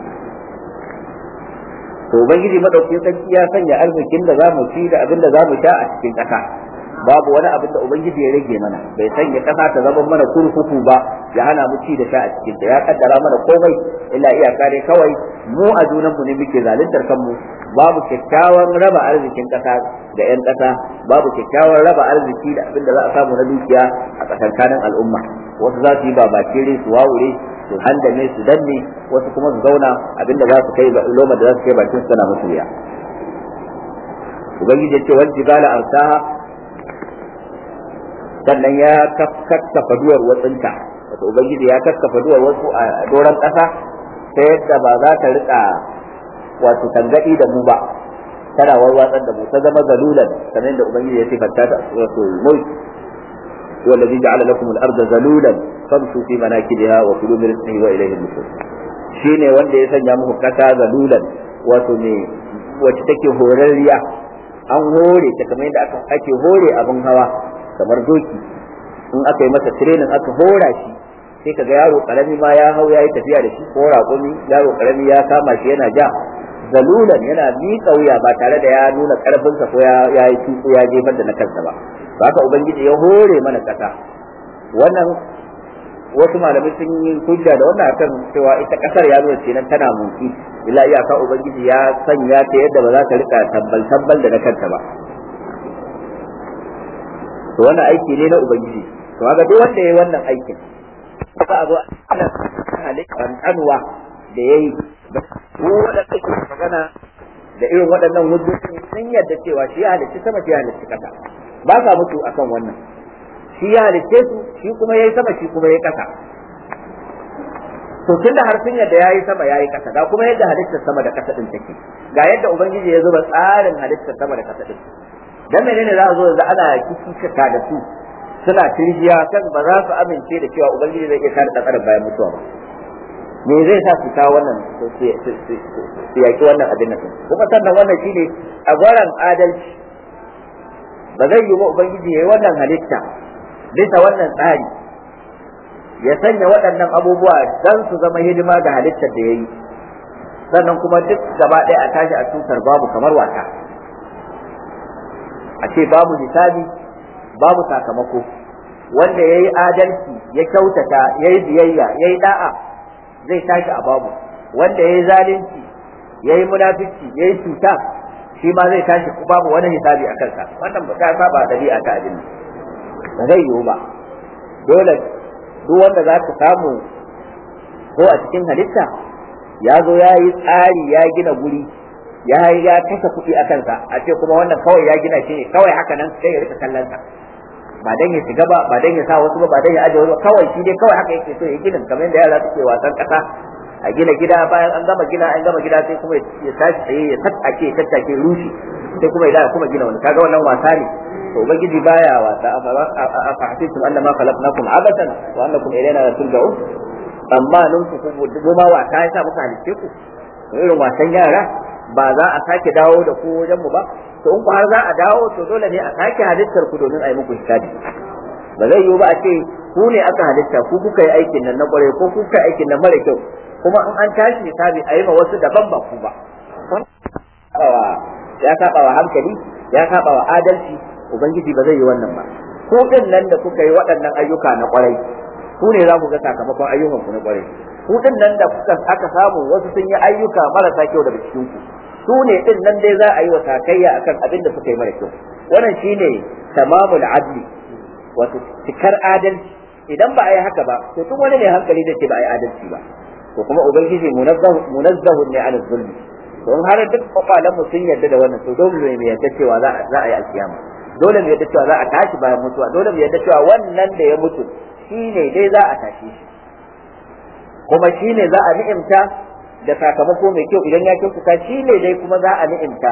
Speaker 1: to ubangiji madaukakin sarki ya sanya arzikin da zamu ci da abin da zamu sha a cikin ƙasa babu wani abin da ubangiji ya rage mana bai sanya ƙasa ta zama mana kurkuku ba ya hana mu ci da sha a cikin ta ya kaddara mana komai illa iyaka dai kawai mu a junan mu ne muke zaluntar kanmu babu kyakkyawan raba arzikin ƙasa ga 'yan ƙasa babu kyakkyawan raba arziki da abin da za a samu na dukiya a tsakankanin al'umma wasu za su yi babakere su wawure su handame su danne wasu kuma su zauna abinda za su kai loma da za su kai bakin su tana musu wuya ubangiji ya ce wal jibala arsaha sannan ya kakkafa duwar watsinta wato ubangiji ya kakkafa duwar wasu a doron ƙasa ta yadda ba za ta rika wato tangadi da mu ba tana warwatsar da mu ta zama zalulan kamar da ubangiji ya sifanta ta suratul mulk هو الذي جعل لكم الأرض ذلولا فامشوا في مناكبها وكلوا من رزقه وإليه النشور shine wanda ya sanya muku kasa zalulan wato ne wacce take horarriya an hore ta kamar yadda ake hore abin hawa kamar doki in aka yi masa training aka hora shi sai kaga yaro karami ma ya hau yayi tafiya da shi ko raƙumi yaro karami ya kama shi yana ja zalulan yana miƙa wuya ba tare da ya nuna ƙarfinsa ko ya yi tuku ya jefar da na kansa ba haka ubangiji ya hore mana ƙasa wannan wasu malamai sun yi hujja da wannan akan cewa ita ƙasar ya nuna kenan tana motsi illa iyaka ubangiji ya sanya ta yadda ba za ta rika tabbal tabbal da na kanta ba to wannan aiki ne na ubangiji to kaga duk wanda yayi wannan aikin za a zo ana halittar kanwa da yayi ko wanda take magana da irin waɗannan hujjoji sun yarda cewa shi ya halicci sama shi ya halicci kasa ba sa mutu akan wannan shi ya halicce su shi kuma yayi sama shi kuma yayi kasa to tunda har sun yadda yayi sama yayi kasa ga kuma yadda halittar sama da kasa din take ga yadda ubangiji ya zuba tsarin halittar sama da kasa din dan menene za a zo yanzu ana kikika da su suna tirjiya kan ba za su amince da cewa ubangiji zai iya kare tsakarar bayan mutuwa ba me zai sa su kawo wannan su yaki wannan abin nan kuma sannan wannan shine a gwaran adalci ba zai yi wa ubangiji yayi wannan halitta bisa wannan tsari ya sanya waɗannan abubuwa dan su zama hidima ga halittar da yayi sannan kuma duk gaba ɗaya a tashi a tutar babu kamar wasa a ce babu hisabi babu sakamako wanda ya yi adalci ya kyautata ya yi biyayya ya yi da'a zai tashi a babu wanda ya yi zalunci ya yi munafici ya yi cuta shi ma zai tashi babu wani hisabi a kansa wannan ba ta saba dabi'a ta abin ba zai yiwu ba dole duk wanda za ka samu ko a cikin halitta ya zo ya yi tsari ya gina guri ya ya kashe kuɗi a kansa a ce kuma wannan kawai ya gina shi ne kawai haka nan sai ya rika kallon sa ba dan ya shiga ba ba dan ya sa wasu ba ba dan ya aje wasu ba kawai shi dai kawai haka yake so ya gina kamar yadda yara suke wasan kasa a gina gida bayan an gama gina an gama gida sai kuma ya tashi tsaye ya tattake ya tattake rushi sai kuma ya kuma gina wani kaga wannan wasa ne to ubangiji baya wasa afa hasibtum annama khalaqnakum abatan wa annakum ilayna la turja'un amma nun ku ku ma wasa ya sa muka halice ku irin wasan yara ba za a sake dawo da ku wajen mu ba to in ku har za a dawo to dole ne a sake halittar ku domin a yi muku hisabi ba zai yiwu ba a ce ku ne aka halitta ku kuka yi aikin nan na kware ko ku kuka yi aikin nan mara kyau kuma in an tashi hisabi a yi ma wasu daban ba ku ba ya saba wa hankali ya saba wa adalci ubangiji ba zai yi wannan ba ku din nan da kuka yi waɗannan ayyuka na kwarai ku ne za ku ga sakamakon ayyukan ku na kwarai ku din nan da kuka aka samu wasu sun yi ayyuka marasa kyau daga cikin ku su ne din nan dai za a yi wa sakayya akan abin da suka yi mara kyau wannan shine tamamul adli wato cikar adalci idan ba a yi haka ba to tun wani ne hankali da ce ba a yi adalci ba to kuma ubangiji munazzahu ne an zulmi to in har duk kwakwalen mu sun yarda da wannan to dole ne mu yarda cewa za a yi alkiyama dole mu yarda cewa za a tashi bayan mutuwa dole mu yarda cewa wannan da ya mutu shine dai za a tashi shi kuma shine za a ni'imta da sakamako mai kyau idan ya kyautata shine dai kuma za a ni'imta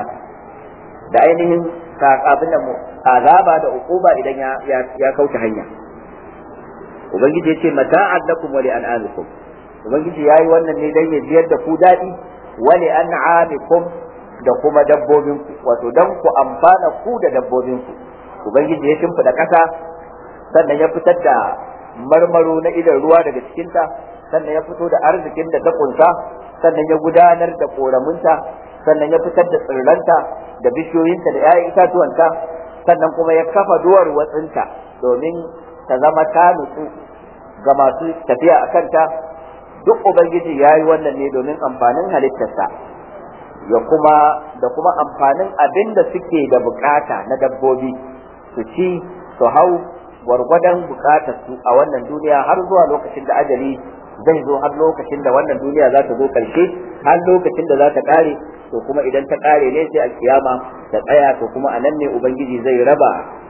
Speaker 1: da ainihin abin da azaba da ukuba idan ya ya kauce hanya ubangiji ya ce mata'an lakum wa li an'amikum ubangiji yayi wannan ne dan ya jiyar da ku dadi wa li an'amikum da kuma dabbobinku wato dan ku amfana ku da dabbobinku ubangiji ya shimfida kasa sannan ya fitar da marmaro na idan ruwa daga cikinta sannan ya fito da arzikin da ta kunsa sannan ya gudanar da koramunta sannan ya fitar da tsirranta da bishiyoyinta da 'ya'yan itatuwanta sannan kuma ya kafa duwar watsinta domin ta zama ta nutsu ga masu tafiya a kanta duk ubangiji ya yi wannan ne domin amfanin halittarsa ya kuma da kuma amfanin abin da suke da bukata na dabbobi su ci su hau gwargwadon bukatar su a wannan duniya har zuwa lokacin da ajali zai zo har lokacin da wannan duniya za ta zo karshe har lokacin da za ta kare to kuma idan ta kare ne sai alkiyama ta tsaya to kuma a nan ne ubangiji zai raba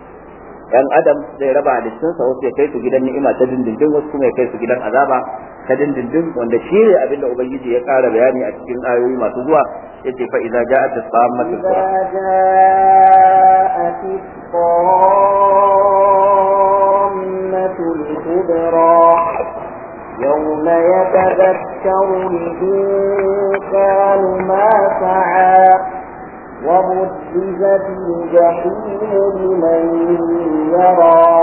Speaker 1: yan adam zai raba halittunsa wasu ya kai su gidan ni'ima ta dindindin wasu kuma ya kai su gidan azaba ta dindindin wanda shi ne abin da ubangiji ya kara bayani a cikin ayoyi masu zuwa yace fa idza ja'at as-sammatu
Speaker 2: الكبرى يوم يتذكر الإنسان ما سعى وبرزت الجحيم لمن يرى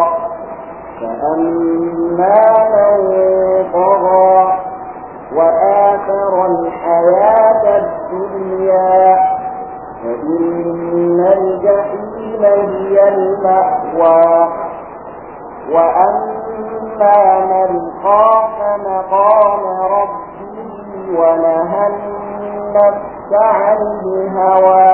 Speaker 2: فأما من طغى وآثر الحياة الدنيا فإن الجحيم هي المأوى وأما من خاف مقام ربه ونهى النفس عن الهوى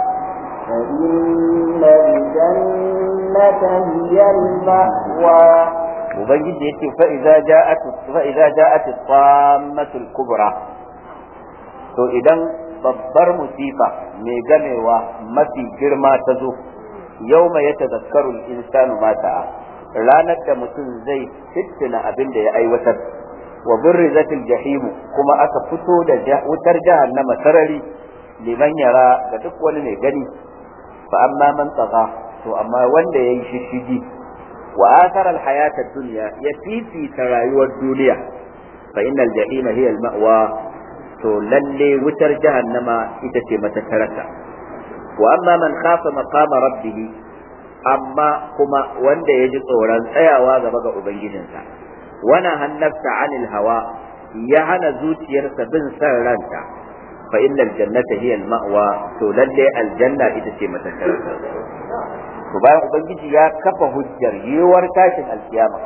Speaker 2: فإن الجنة هي المأوى
Speaker 1: ubangiji yake fa idza ja'at fa idza ja'at as-sammatul kubra to idan babbar musifa mai gamewa mafi girma ta zo yawma yatazakkaru al-insanu ma ta'a ranar da mutum zai fitina abin da ya aiwatar wa burrizatil jahim kuma aka fito da wutar jahannama sarari liman yara ga duk wani mai gani fa amma man tsaga to amma wanda yayi shishigi wa athara alhayata dunya ya fifita rayuwar duniya fa innal jahima hiya almawa to lalle wutar jahannama ita ce matakarata wa amma man khafa maqama rabbih amma kuma wanda ya ji tsoron tsayawa gaba ga ubangijinsa wana hannafta anil hawa ya hana zuciyarsa bin san ranta fa innal jannata hiya al-ma'wa to lalle aljanna ita ce matakarata to bayan ubangiji ya kafa hujjar yiwuwar tashin alkiyama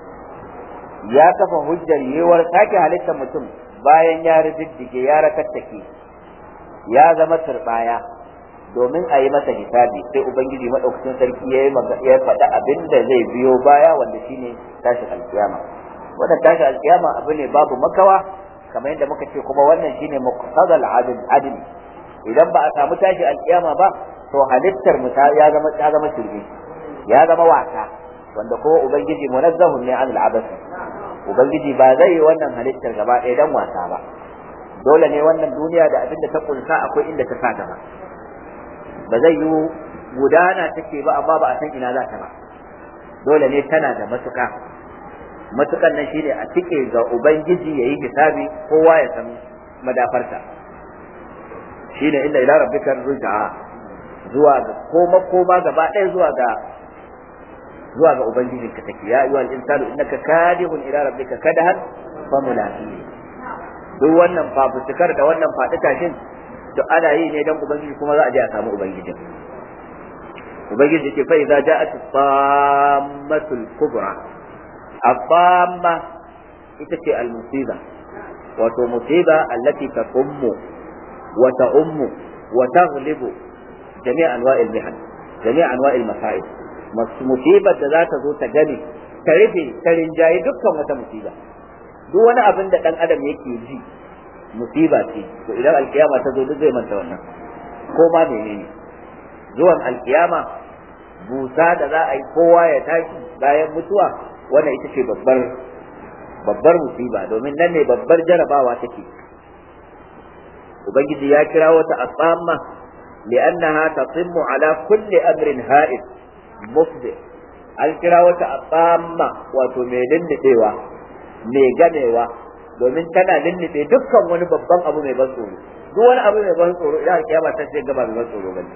Speaker 1: ya kafa hujjar yiwuwar sake halittar mutum bayan ya riddige ya rakattake ya zama turbaya domin a yi masa hisabi sai ubangiji madaukakin sarki ya ya faɗa abin da zai biyo baya wanda shine tashin alkiyama wannan tashin alkiyama abu ne babu makawa kamar yadda muka ce kuma wannan shine muqtadal adl adl idan ba a samu tashi alkiyama ba to halittar mu ya zama ya zama shirme ya zama wasa wanda kuma ubangiji munazzahun ne anil abas ubangiji ba zai yi wannan halittar gaba ɗaya dan wasa ba dole ne wannan duniya da abin da ta kunsa akwai inda ta sa gaba ba zai yi gudana take ba amma ba a san ina za ta ba dole ne tana da matuka matukan nan shine a tike ga ubangiji yayi hisabi kowa ya san madafarta shine inda ila rabbika ruj'a zuwa ga koma koma gaba ɗaya zuwa ga zuwa ga ubangijin ka take ya ayyuhal insanu innaka kadihun ila rabbika kadahan fa mulaqi duk wannan fafutukar da wannan faɗi tashin to ana yi ne dan ubangiji kuma za a je a samu ubangijin ubangiji ke fa idza ja'at tammatul kubra الطامة ita المصيبة wato musiba allati taqummu wa ta'ummu wa taghlibu jami' anwa'il mihan jami' anwa'il masa'ib musibar da za ta zo ta gani ta rufe ta rinjaye dukkan wata musiba duk wani abin da dan adam yake ji musiba ce to idan alkiyama ta zo duk zai manta wannan ko ma menene zuwan alkiyama busa da za a yi kowa ya tashi bayan mutuwa wannan ita ce babbar babbar musiba domin nan ne babbar jarabawa take ubangiji ya kira wata asamma li'annaha tatimmu ala kulli amrin ha'id mufdi an kira wata asamma wato mai lullubewa mai gamewa domin tana lullube dukkan wani babban abu mai ban tsoro duk wani abu mai ban tsoro idan kiyama ta ce gaba mai ban tsoro bane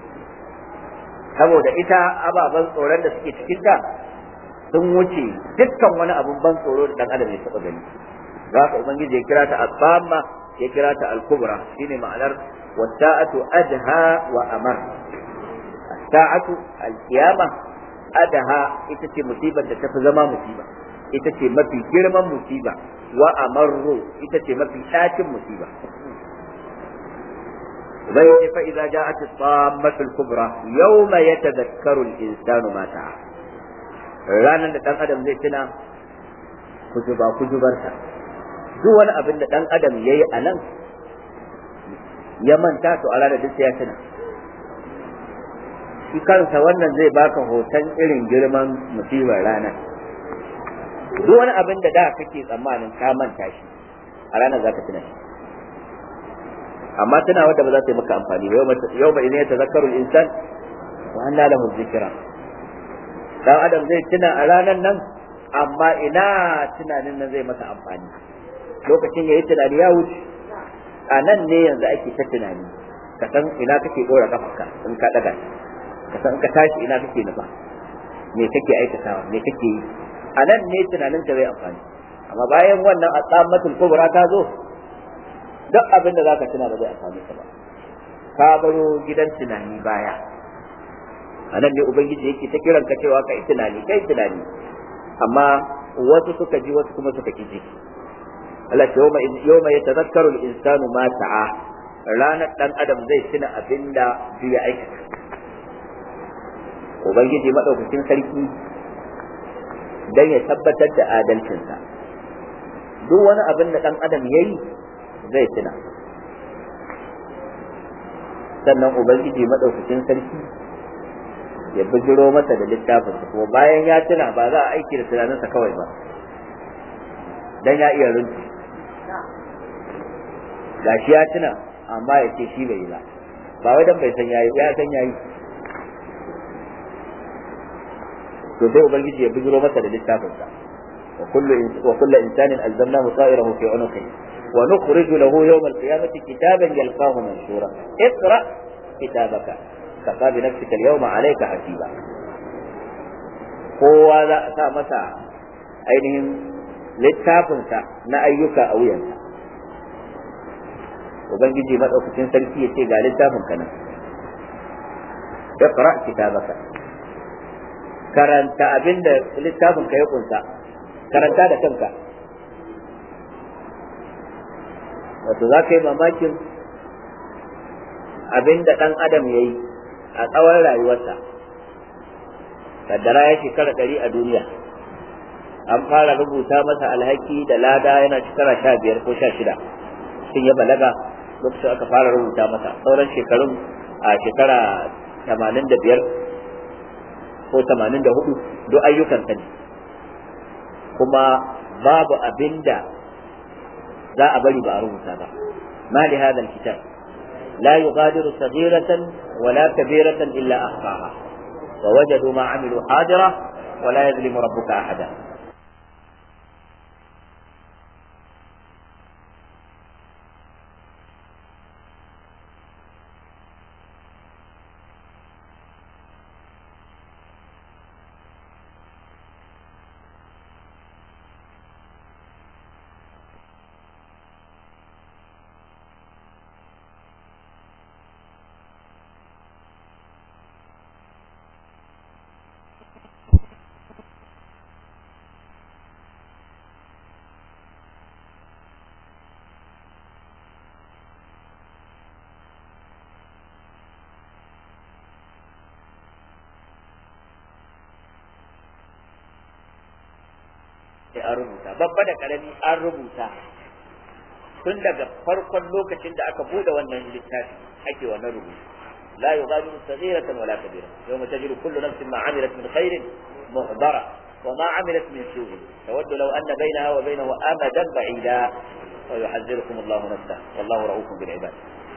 Speaker 1: saboda ita ababen tsoron da suke cikin ta sun wuce dukkan wani abun ban tsoro da dan adam ya taba gani za ka ubangiji ya kira ta asama ya kira ta al-kubra shine ma'anar wasa'atu adha wa amar sa'atu al-qiyama adha ita ce musibar da tafi zama musiba ita ce mafi girman musiba wa amarru ita ce mafi ɗacin musiba ubangiji fa idza ja'at as-sammatu al-kubra yawma yatadhakkaru al-insanu ma ta'a ranar da ɗan adam zai tuna kujuba kujubarsa duk wani abin da ɗan adam ya yi a nan ya manta to a ranar duk ya tuna shi kansa wannan zai baka hoton irin girman musibar ranar duk wani abin da da kake tsammanin ka manta shi a ranar za ka tuna shi amma tuna wadda ba za ta yi maka amfani ba yau ba idan ya tazakkaru insan wa anna lahu dhikra dan adam zai tuna a ranar nan amma ina tunanin nan zai masa amfani lokacin yayi tunani ya wuce a nan ne yanzu ake ta tunani ka san ina kake dora kafarka in ka daga ka san ka tashi ina kake nufa me kake aikatawa me kake yi a nan ne tunanin ka zai amfani amma bayan wannan asamatul kubra ta zo duk abin da zaka tuna ba zai amfani ka ba ka baro gidan tunani baya a nan ne ubangiji yake ta kiran ka cewa kai tunani kai tunani amma wasu suka ji wasu kuma suka ki ji Allah ce yawma yawma yatadhakkaru al-insanu ma sa'a ranar dan adam zai tuna abinda ya aikata ubangiji madaukakin sarki dan ya tabbatar da adalcinsa duk wani abin da dan adam yayi zai tuna sannan ubangiji madaukakin sarki ya bijiro masa da littafin kuma bayan ya tuna ba za a aiki da tunaninsa kawai ba dan ya iya runtu gashi ya tuna amma ya ce shi bai yi ba ba wai dan bai san yayi ya san yayi to sai ubangiji ya bijiro masa da littafin sa wa kullu wa kullu insanin alzamnahu ta'irahu fi unuqi wa nukhriju lahu yawm al-qiyamati kitaban yalqahu manshura iqra kitabaka kafa bi nafsika al-yawma alayka hasiba kowa za a sa masa ainihin littafinsa na ayyuka a wuyansa ubangiji madaukakin sarki ya ce ga littafin ka nan iqra kitabaka karanta abinda littafin ka ya kunsa karanta da kanka wato za ka yi mamakin abinda dan adam ya yi a tsawon rayuwarsa kaddara ya shekara ɗari a duniya an fara rubuta masa alhaki da lada yana shekara sha biyar ko sha shida sun ya balaga lokacin aka fara rubuta masa sauran shekarun a shekara tamanin da biyar ko tamanin da hudu duk ayyukan ne kuma babu abin da za a bari ba a rubuta ba ma li hadha alkitab la yughadiru saghiratan wala kabiratan illa ahsaha wa wajadu ma amilu hadira ولا يظلم ربك أحدا sai an rubuta babba da karami an rubuta tun daga farkon lokacin da aka bude wannan littafi ake wannan rubutu la yughadiru saghiratan wala kabira yawma tajidu kullu nafsin ma amilat min khairin muhdara wa ma amilat min su'in tawaddu law anna bainaha wa bainahu amadan ba'ida wa yuhadhdhirukum Allahu nafsahu wallahu ra'ufun bil ibad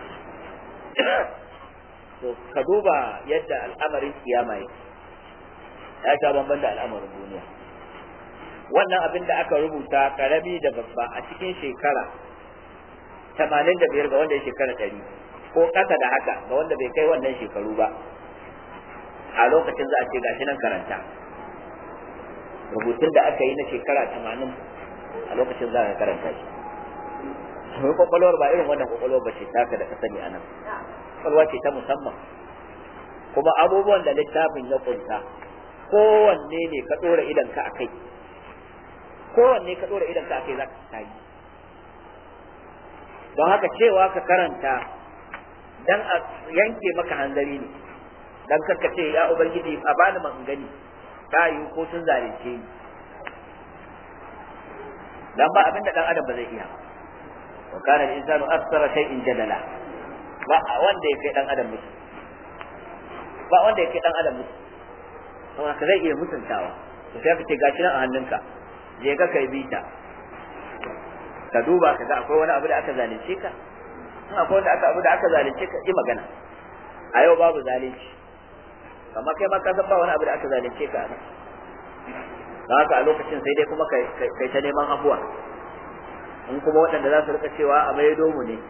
Speaker 1: to ka duba yadda al'amarin kiyama yake ya sha bamban da al'amarin duniya wannan abin da aka rubuta karami da babba a cikin shekara tamanin da biyar ga wanda ya shekara ɗari ko ƙasa da haka ga wanda bai kai wannan shekaru ba a lokacin za a ce gashi nan karanta rubutun da aka yi na shekara tamanin a lokacin za ka karanta shi mai kwakwalwar ba irin wannan kwakwalwar ba ce taka da ka sani a nan kwakwalwa ce ta musamman kuma abubuwan da littafin ya kunta kowanne ne ka ɗora idanka a kai kowanne ka ɗora idanka a kai za ka yi don haka cewa ka karanta dan a yanke maka hanzari ne dan karka ce ya ubangiji a bani man gani ta yi ko sun zalunce ni dan ba abinda dan adam ba zai iya wa kana al-insanu aktsara shay'in jadala ba wanda ya kai dan adam mutu ba wanda ya kai dan adam mutu saboda ka zai iya mutuntawa to sai ka ce gashi nan a hannunka je ka kai bita ka duba ka ga akwai wani abu da aka zalunce ka in akwai wani abu da aka zalunce ka yi magana a yau babu zalunci amma kai ma ka san ba wani abu da aka zalunce ka a don haka a lokacin sai dai kuma kai ta neman abuwa in kuma waɗanda za su rika cewa a maido mu ne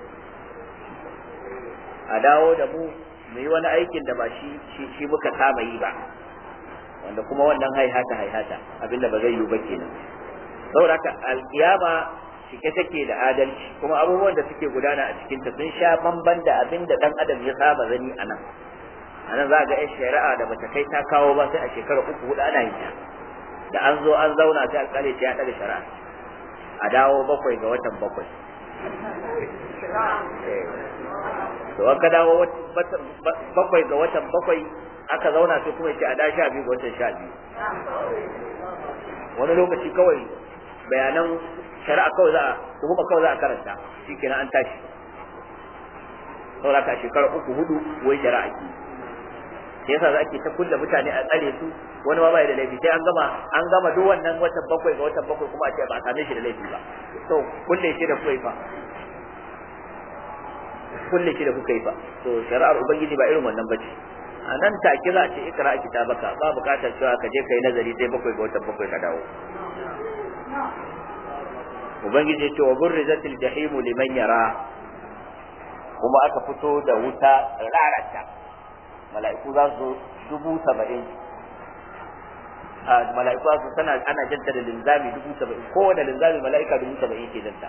Speaker 1: a dawo da mu mu yi wani aikin da ba shi shi muka saba yi ba wanda kuma wannan haihata haihata abinda ba zai yi ba kenan saboda haka alkiyama cike take da adalci kuma abubuwan da suke gudana a cikinta sun sha bamban da abin da dan adam ya saba gani a nan a nan za ga 'yan shari'a da bata kai ta kawo ba sai a shekara uku hudu ana yin ta da an zo an zauna sai alƙali ta ya ɗaga shari'a a dawo bakwai ga watan bakwai to an ka dawo bakwai ga watan bakwai aka zauna sai kuma ce a da sha biyu ga watan sha biyu wani lokaci kawai bayanan shari'a kawai za a kuma kawai za a karanta shi kenan an tashi saboda ka shekara uku hudu wai shari'a ki sai yasa ake ta kulle mutane a tsare su wani ma bai da laifi sai an gama an gama duk wannan watan bakwai ga watan bakwai kuma a ce ba a same shi da laifi ba to kulle shi da kuka yi fa kulle shi da kuka yi fa to shari'ar ubangiji ba irin wannan bace a nan take za a ce ikra kitabaka ba bukatar cewa ka je kai nazari sai bakwai ga watan bakwai ka dawo ubangiji ce wa burrizatil jahimu liman yara kuma aka fito da wuta rarata mala'iku za su dubu saba'in a mala'iku za su tana ana janta da linzami dubu saba'in kowane linzami mala'ika dubu saba'in ke janta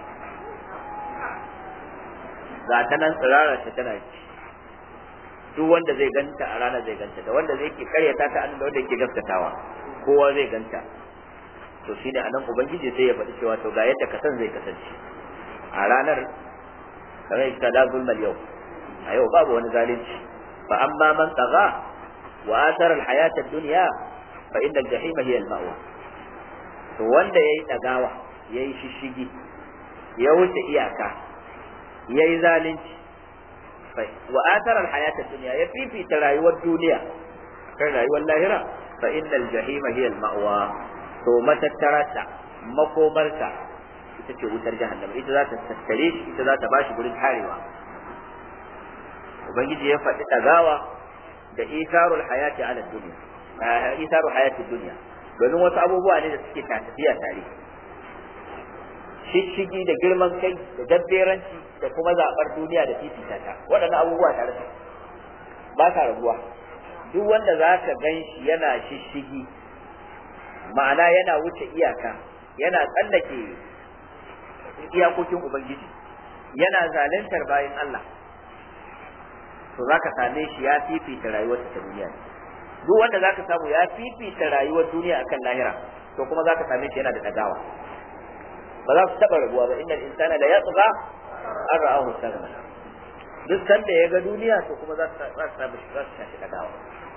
Speaker 1: ga ta nan tsirarar ta tana ci duk wanda zai ganta a ranar zai ganta da wanda zai ke karyata ta da wanda yake gaskatawa kowa zai ganta to shine anan ubangiji sai ya faɗi cewa to ga yadda kasan zai kasance a ranar kamar ita la zulmal yau a yau babu wani zalunci fa amma man tagha wa athara alhayata ad-dunya fa inna al-jahima hiya al-ma'wa to wanda yayi dagawa yayi shishigi ya wuce iyaka yayi zalunci wa athara alhayata ad-dunya ya fifita rayuwar duniya kan rayuwar lahira fa inna al-jahima hiya al-ma'wa to matattarata makomarta ita ce wutar jahannama ita za ta tattare shi ita za ta bashi gurin tarewa ubangiji ya faɗi ɗagawa da isarul hayati ala duniya isarul hayati duniya domin wasu abubuwa ne da suke tafiya tare shishigi da girman kai da jabberanci da kuma zaɓar duniya da fifita ta waɗannan abubuwa tare su ba sa rabuwa duk wanda za ka gan shi yana shishigi ma'ana yana wuce iyaka yana tsallake iyakokin ubangiji yana zaluntar bayan Allah to zaka same shi ya fifita rayuwar ta duniya duk wanda zaka samu ya fifita rayuwar duniya akan lahira to kuma zaka same shi yana da dagawa ba za su taba rabuwa ba innal insana la yatgha an ra'ahu istaghna duk sanda ya ga duniya to kuma za su samu shi za su tashi dagawa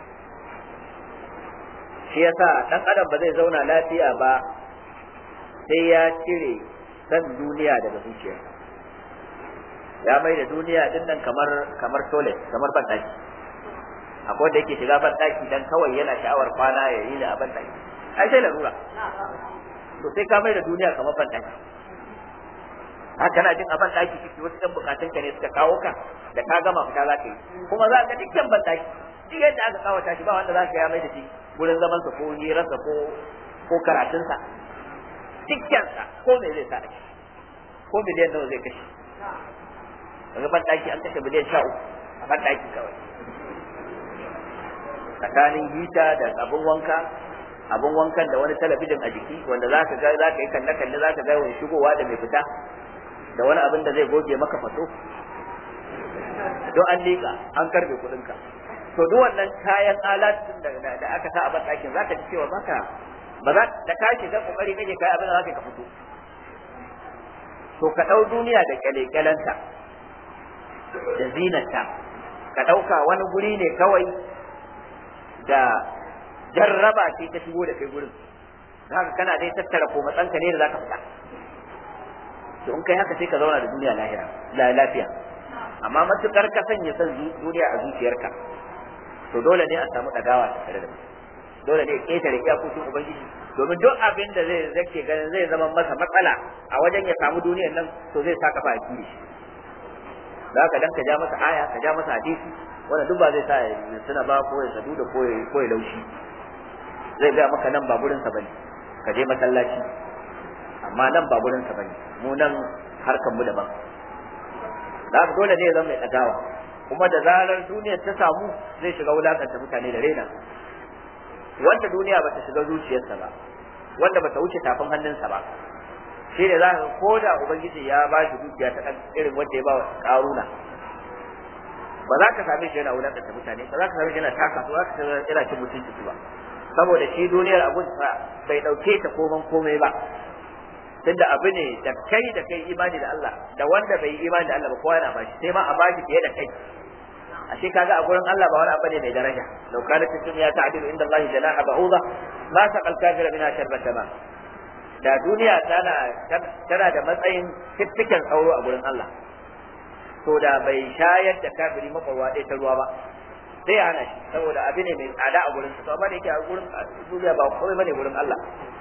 Speaker 1: shi yasa dan adam ba zai zauna lafiya ba sai ya cire san duniya daga zuciya ya mai da duniya din nan kamar kamar toilet kamar bandaki akwai da yake shiga bandaki dan kawai yana sha'awar kwana ya yi da bandaki ai sai larura to sai ka mai da duniya kamar bandaki haka na jin a bandaki kike wasu dan bukatun ka ne suka kawo ka da ka gama fita za ka yi kuma za ka dukkan bandaki duk yadda aka kawata shi ba wanda za ka ya mai da shi gurin zaman sa ko hirarsa ko ko karatunsa dukkansa ko me zai sa a ciki ko miliyan nawa zai kashe daga ban daki an kashe miliyan sha uku a ban daki kawai tsakanin hita da abin wanka abin wankan da wani talabijin a jiki wanda za ka ga za ka yi kalle kalle za ka ga wani shigowa da mai fita da wani abin da zai goge maka faso don an liƙa an karbe kuɗinka to duk wannan kayan alatun da aka sa a ban ɗakin za ka ji cewa baka ba za da ka shiga kokari kake kai abin da zaka ka fito to ka dau duniya da kyalekyalanta da zinata ka dauka wani guri ne kawai da jarraba ce ta shigo da kai gurin haka kana dai tattara ko matsanka ne da zaka fita to in kai haka sai ka zauna da duniya lahira la lafiya amma matukar ka sanya san duniya a zuciyarka to dole ne a samu dagawa tare da mutum dole ne ƙetare iyakokin ubangiji domin duk abin da zai zake ganin zai zama masa matsala a wajen ya samu duniyar nan to zai sa kafa a kiri da haka dan ka ja masa aya ka ja masa hadisi wanda duk ba zai sa ya suna ba ko ya sadu da ko ya ko ya laushi zai ga maka nan ba gurin sa bane ka je masallaci amma nan ba gurin sa bane mu nan harkan mu daban da haka dole ne ya zama mai dagawa kuma da zarar duniyar ta samu zai shiga wulakanta mutane da raina wanda duniya bata shiga zuciyarsa ba wanda bata wuce tafin hannunsa ba shi ne za ka ko da ubangiji ya ba shi dukiya ta irin wanda ya ba karuna ba za ka same shi yana wulakanta mutane ba za ka same shi yana taka ba za ka same yana cin mutunci ba saboda shi duniyar abun bai dauke ta koman komai ba tunda abu ne da kai da kai imani da Allah da wanda bai yi imani da Allah ba kowa yana bashi sai ma a bashi fiye da kai ashe kaga a gurin Allah ba wani abu ne mai daraja law kanat dunya ta'dilu inda Allah janaha ba'udha ma saqal kafira minha sharbata ma da duniya tana tana da matsayin fiffiken sauro a gurin Allah to da bai shayar da kafiri makwarwa ɗaya ta ruwa ba sai ya hana shi saboda abu ne mai tsada a gurin to amma da yake a gurin duniya ba komai bane gurin Allah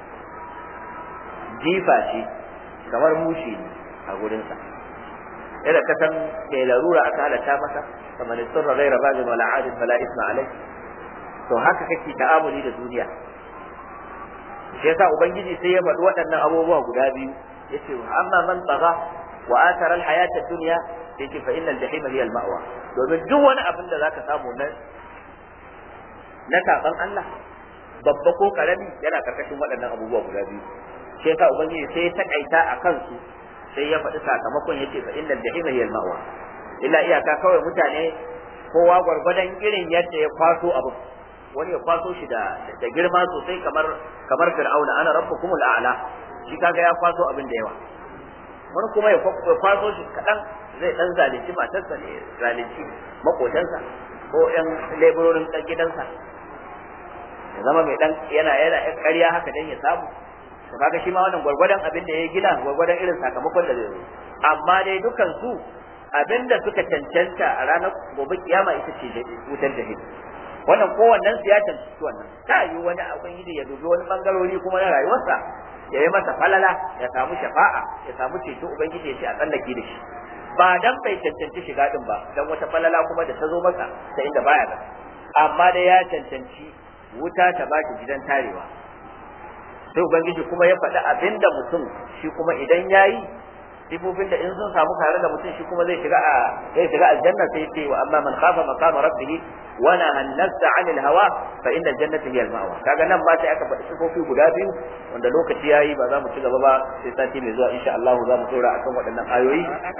Speaker 1: jifa shi kamar mushi ne a gurinsa yadda ka san mai larura aka halatta masa kamar sirra ghaira bagin wala adin fala isma alai to haka kake ta'amuli da duniya shi yasa ubangiji sai ya faɗi waɗannan abubuwa guda biyu yace amma man tsaga wa atara alhayata dunya yace fa innal jahima hiya almawa domin duk wani abin da zaka samu na na saban Allah babba ko karami yana karkashin waɗannan abubuwa guda biyu shi yasa ubangiji sai ya takaita a kansu sai ya faɗi sakamakon yace fa innal jahima hiya almawa illa iyaka kawai mutane kowa gwargwadon irin yadda ya kwaso abu wani ya kwaso shi da da girma sosai kamar kamar fir'auna ana rabbukumul a'la shi kaga ya kwaso abin da yawa wani kuma ya kwaso shi kadan zai dan zalunci matarsa ne zalunci makotansa ko yan leburorin dan gidansa ya zama mai dan yana yana yan ƙarya haka dan ya samu to kaga shi ma wannan gwargwadon abin da ya gina gwargwadon irin sakamakon da zai zo amma dai dukan su abin da suka cancanta a ranar gobe kiyama ita ce wutar jahil wannan kowannen su ya cancanci wannan ta yi wani abin yi ya dubi wani bangarori kuma na rayuwarsa ya yi masa falala ya samu shafa'a ya samu ceto ubangiji ya ce a tsallake da shi ba dan bai cancanci shiga din ba dan wata falala kuma da ta zo masa ta inda baya ga amma dai ya cancanci wuta ta baki gidan tarewa sai ubangiji kuma ya faɗi abinda mutum shi kuma idan yayi sifofin da in sun samu tare da mutum shi kuma zai shiga a zai shiga aljanna sai ya ce wa amma man khafa maqama rabbih wa naha an-nafsa 'anil hawa fa inna al-jannata hiya al-ma'wa kaga nan ma sai aka faɗi sifofi guda biyu wanda lokaci yayi ba za mu ci gaba ba sai sati mai zuwa insha Allah za mu tsora akan waɗannan ayoyi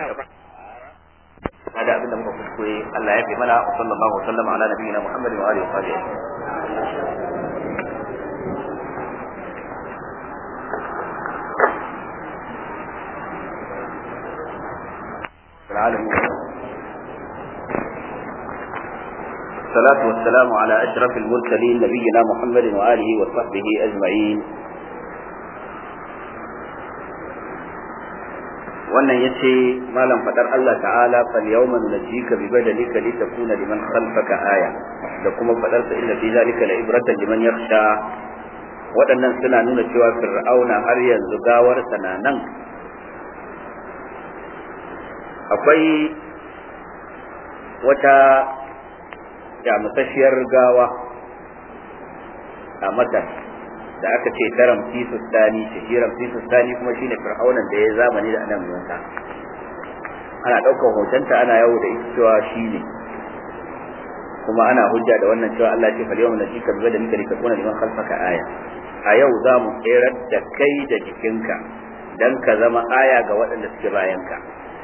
Speaker 1: hada abin da muka kuskure Allah ya fi mana wa sallallahu wa sallama ala nabiyyina Muhammadin wa alihi wa sahbihi العالمين الصلاة والسلام على أشرف المرسلين نبينا محمد وآله وصحبه أجمعين wannan ya ce malam fadar Allah ta'ala fal yawma nunajjika bi badalika litakuna liman khalfaka aya da kuma fadar sa inna fi zalika la ibratan liman yakhsha waɗannan suna nuna cewa fir'auna har yanzu gawar na nan akwai wata yamusasshiyar gawa a masar da aka ce ta ramsisus sani ce shi ramsisus sani kuma shine fir'aunan da ya zamani da anan musa ana ɗaukar hotonta ana yawo da ita cewa shi ne kuma ana hujja da wannan cewa Allah ce fal yawma najika bi badalika litakuna liman khalfaka aya a yau za mu tserar da kai da jikinka dan ka zama aya ga waɗanda suke bayanka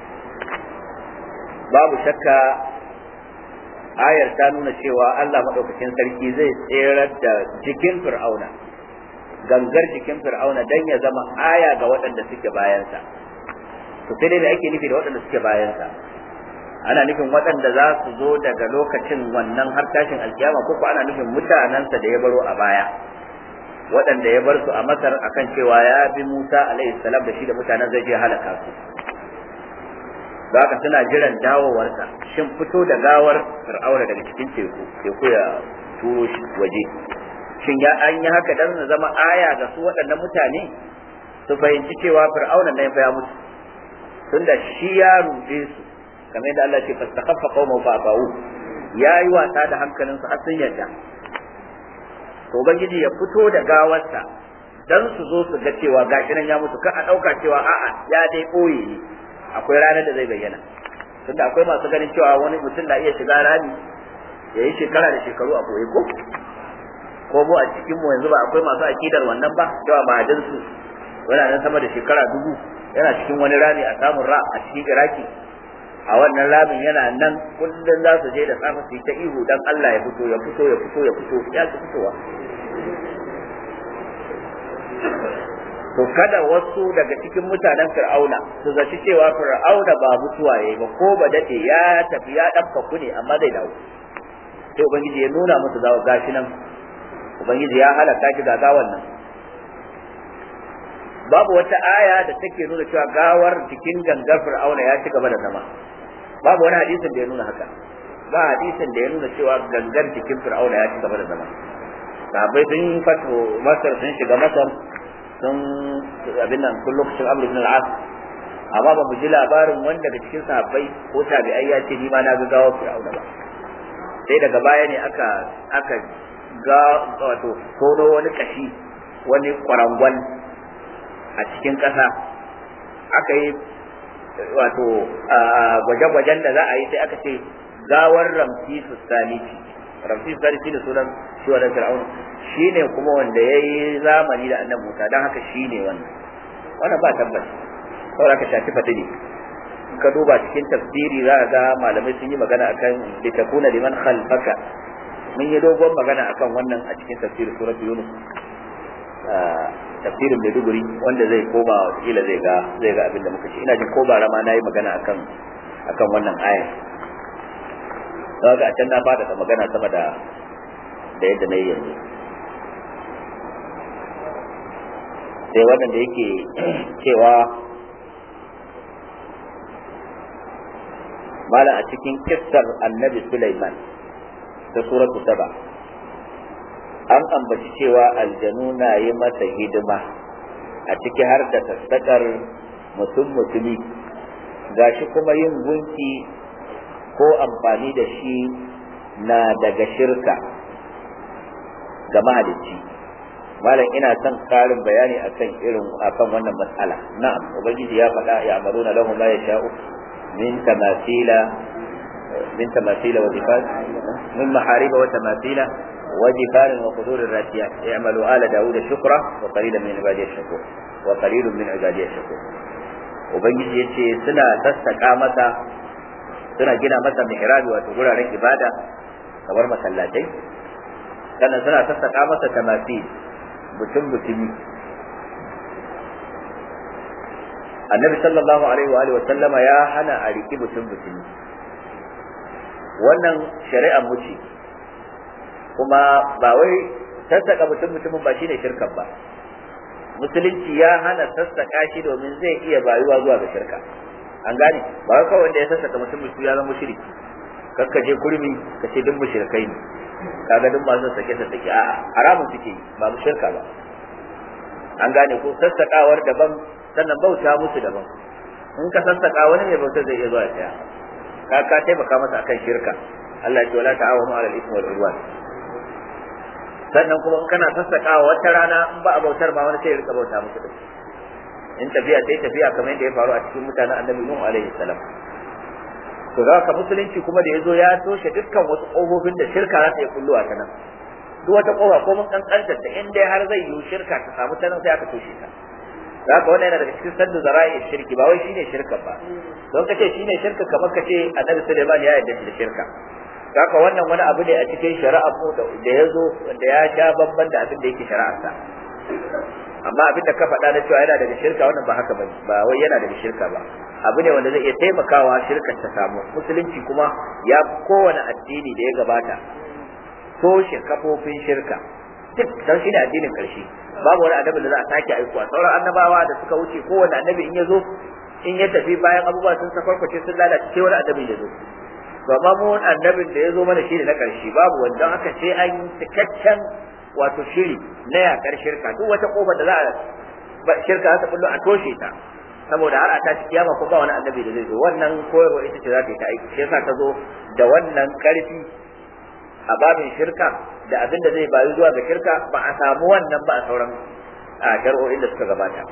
Speaker 1: babu shakka ayar ta nuna cewa Allah maɗaukakin sarki zai tserar da jikin fir'auna gangar jikin fir'auna dan ya zama aya ga waɗanda suke bayansa to sai dai me ake nufi da waɗanda suke bayansa ana nufin waɗanda za su zo daga lokacin wannan har tashin alkiyama ko ko ana nufin mutanensa da ya baro a baya waɗanda ya bar su a masar akan cewa ya bi musa alaihi salam da shi da mutanen zai je halaka su haka suna jiran dawowarsa shin fito da gawar fir'auna daga cikin teku teku ya turo shi waje shin ya an yi haka dan na zama aya ga su waɗannan mutane su fahimci cewa fir'auna ne ya mutu tunda shi ya rude su kamar yadda Allah ce fastakhaffa qaumahu fa ba'u yayi wasa da hankalin su har sun yarda to ubangiji ya fito da gawarsa dan su zo su ga cewa gashi nan ya mutu ka a dauka cewa a'a ya dai boye ne akwai ranar da zai bayyana tunda akwai masu ganin cewa wani mutum na iya shiga rami ya yi shekara da shekaru a koyi ko ko mu a cikin mu yanzu ba akwai masu akidar wannan ba cewa ma'adin su yana nan sama da shekara dubu yana cikin wani rami a samun ra a cikin iraki a wannan ramin yana nan kullum za su je da safe su yi ta ihu dan Allah ya fito ya fito ya fito ya fito ya ci fitowa to kada wasu daga cikin mutanen fir'auna su zaci cewa fir'auna ba mutuwa yayi ba ko ba dade ya tafi ya dabka ku ne amma zai dawo sai ubangiji ya nuna musu zawo gashi nan ubangiji ya halaka shi ga gawan nan babu wata aya da take nuna cewa gawar jikin gangar fir'auna ya ci gaba da zama babu wani hadisin da ya nuna haka ba hadisin da ya nuna cewa gangar jikin fir'auna ya ci gaba da zama sahabbai sun fito masar sun shiga masar sun abin nan kun lokacin amr ibn al-as amma ba mu ji labarin wanda daga cikin sahabbai ko tabi'ai ya ce ni ma na ga gawa fir'auna ba sai daga baya ne aka aka ga wato tono wani kashi wani kwarangwal a cikin ƙasa aka yi wato gwaje-gwajen da za a yi sai aka ce gawar ramsisu salisi ramsisu salisi da sunan shi wa fir'aun shi ne kuma wanda ya yi zamani da annabi musa don haka shi ne wannan wannan ba tabbas saboda ka shafi fata ne ka duba cikin tafsiri za ga malamai sun yi magana akan litakuna liman khalfaka mun yi dogon magana akan wannan a cikin tafsirin suratul yunus tafsirin Maiduguri wanda zai koma kila zai ga zai ga abin da muka ce ina jin ko bara ma nayi magana akan akan wannan aya kaga a can na fada da magana sama da da yadda nayi yanzu sai wannan da yake cewa mala a cikin kissar annabi Sulaiman ta suratu saba an ambaci cewa aljanu na yi masa hidima a ciki har da sassaƙar mutum mutumi gashi kuma yin gunki ko amfani da shi na daga shirka ga mahalicci malam ina son karin bayani akan irin akan wannan matsala na'am ubangiji ya faɗa ya amaruna lahum ma yasha'u min tamathila min tamathila wa difat min mahariba wa tamathila وجفان وقدور الراسيات اعملوا آل داود شكرا وقليلا من عبادي الشكور وقليل من عبادي الشكور ubangiji ya ce suna sassaƙa masa suna gina masa mihrabi wato guraren ibada kamar masallatai sannan suna sassaƙa masa tamasi mutum mutumi annabi sallallahu alaihi wa alihi wa sallama ya hana a riki mutum mutumi wannan shari'ar mu ce kuma ba wai sassaka mutum mutumin ba shine shirkan ba musulunci ya hana sassaka shi domin zai iya bayuwa zuwa ga shirka an gane ba wai kawai wanda ya sassaka mutum mutum ya zama mushriki kakka je kurmi ka ce duk mushrikai ne kaga duk masu sake sassake a'a haramun suke yi ba mu shirka ba an gane ko sassakawar daban sannan bauta musu daban in ka sassaka wani mai bautar zai iya zuwa ya ka ka taimaka masa akan shirka Allah ya ce wala ta'awanu 'alal ithmi wal 'udwan sannan kuma in kana sassakawa wata rana in ba a bautar ma wani sai ya rika bauta musu din in tafiya sai tafiya kamar yadda ya faru a cikin mutanen annabi nuhu alaihi salam to za ka musulunci kuma da yazo ya toshe dukkan wasu kofofin da shirka za ta yi kulluwa ta nan duk wata kofa ko mun kankanta ta in dai har zai yi shirka ta samu ta nan sai aka toshe ta za ka wannan yana daga cikin saddu zara'i shirki ba wai shine shirka ba don kace shine shirka kamar kace annabi Sulaiman ya yarda da shirka haka wannan wani abu ne a cikin shari'a ko da ya zo da ya sha babban da abin da yake shari'arsa amma abin da ka faɗa na cewa yana daga shirka wannan ba haka bane ba wai yana daga shirka ba abu ne wanda zai iya taimakawa shirkar ta samu musulunci kuma ya kowane addini da ya gabata toshe kafofin shirka duk dan shi ne addinin karshe babu wani annabi da za a sake aikowa sauran annabawa da suka wuce kowane annabi in ya zo in ya tafi bayan abubuwa sun sakwarkwace sun lalace sai wani annabi ya zo to amma mu annabin da ya zo mana shi ne na ƙarshe babu wanda haka sai an yi cikakken wato shiri na yakar shirka duk wata kofar da za a shirka za ta bullo a toshe ta saboda har a ta ci kiyama ko ba wani annabi da zai zo wannan koyarwa ita ce za ta yi ta aiki shi yasa ta zo da wannan ƙarfi a babin shirka da abin da zai bayu zuwa ga shirka ba a samu wannan ba a sauran shari'o'in da suka gabata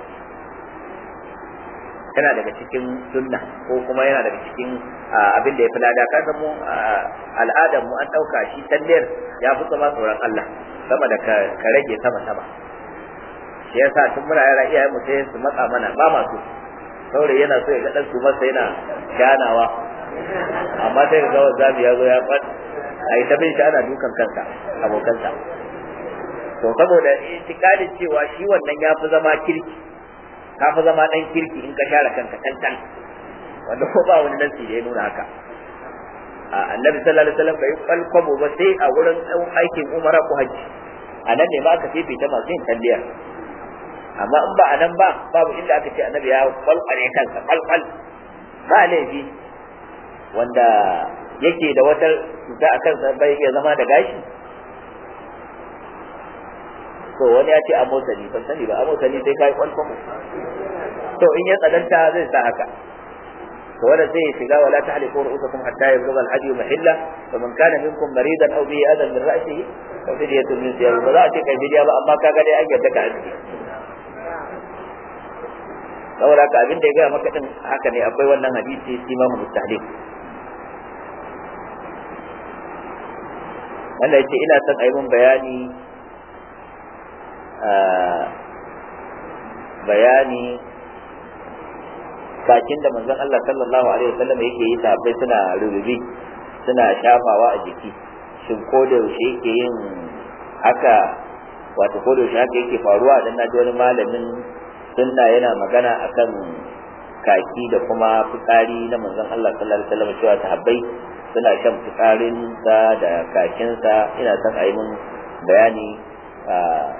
Speaker 1: yana daga cikin sunna ko kuma yana daga cikin abin da ya fi lada ka mu al'adar mu an ɗauka shi talliyar ya fi sama tsoron Allah sama da ka rage sama sama shi yasa tun muna yara iyayen mu sai su matsa mana ba masu saurayi yana so ya ga dan su masa yana shanawa amma sai ga gawan zabi ya zo ya fad a yi ta bin shi ana dukan kansa abokansa to saboda itikadin cewa shi wannan ya fi zama kirki ka fi zama dan kirki in ka share kanka tantan wanda ko ba wani nasi da ya nuna haka annabi sallallahu alaihi wasallam bai kwalkwabo ba sai a wurin aikin umara ko haji a nan ne ba aka fifita masu yin talliya amma in ba a nan ba babu inda aka ce annabi ya kwalkwale kansa kwalkwal ba laifi wanda yake da wata cuta a kansa bai iya zama da gashi to wani ya ce a motsani ban sani ba a motsani sai kai kwalkwamo to in ya tsananta zai sa haka to wanda zai shiga wala tahliqu ru'usakum hatta yablugha al-hadi mahilla fa man kana minkum maridan aw bihi adan min ra'sihi fa fidyatun min siyam ba za a ce kai bidiya ba amma kaga dai an yarda ka aski saboda haka abin da ya gaya maka din haka ne akwai wannan hadisi imamu mustahlik wanda yace ina son a yi mun bayani bayani kakin da manzon Allah sallallahu alaihi wasallam yake yi tabbai suna rububi suna shafawa a jiki shin ko da yaushe yake yin haka wato ko da yaushe haka yake faruwa dan na ji wani malamin sunna yana magana akan kaki da kuma fitsari na manzon Allah sallallahu alaihi wasallam cewa sahabbai suna shan fitsarin sa da kakin sa ina son a yi mun bayani a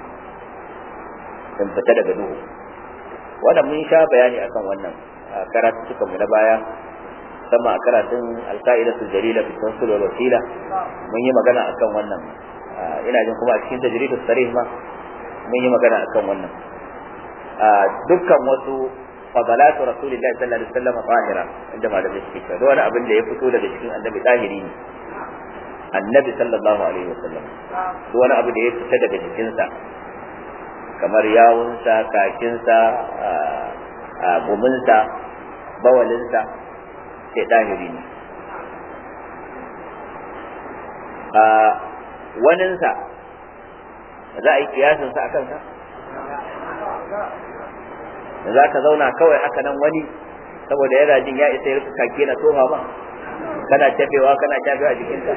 Speaker 1: in fita daga duhu wannan mun sha bayani akan wannan karatu suka mu na baya sama a karatun alka'idatul jalila fi tawassul wal wasila mun yi magana akan wannan ina jin kuma a cikin tajridus sarih ma mun yi magana akan wannan dukkan wasu fadalatu rasulillahi sallallahu alaihi wasallam zahira inda malamai suke cewa wani abin da ya fito daga cikin annabi zahiri ne annabi sallallahu alaihi wasallam duk wani abu da ya fita daga jikinsa kamar yawunsa kakinsa guminsa bawalinsa sai zahiri ne waninsa za a yi kiyasinsa a kansa da za ka zauna kawai haka nan wani saboda yana jin ya isa ya rufe kake na tofa ba kana tafewa kana tafewa jikinka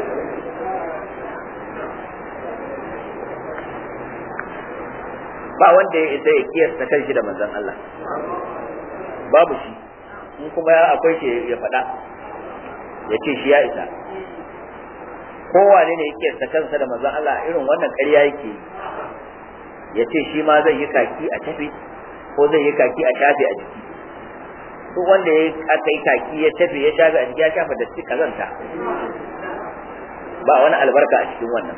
Speaker 1: ba wanda ya isa ya kiyasta kanshi da manzon Allah babu shi in kuma akwai shi ya faɗa ya ce shi ya isa kowane ne ya kiyasta kansa da manzon Allah irin wannan ƙarya yake ya ce shi ma zai yi kaki a tafi ko zai yi kaki a shafe a jiki duk wanda ya aka yi kaki ya tafi ya shafe a jiki ya shafa da kazanta ba wani albarka a cikin wannan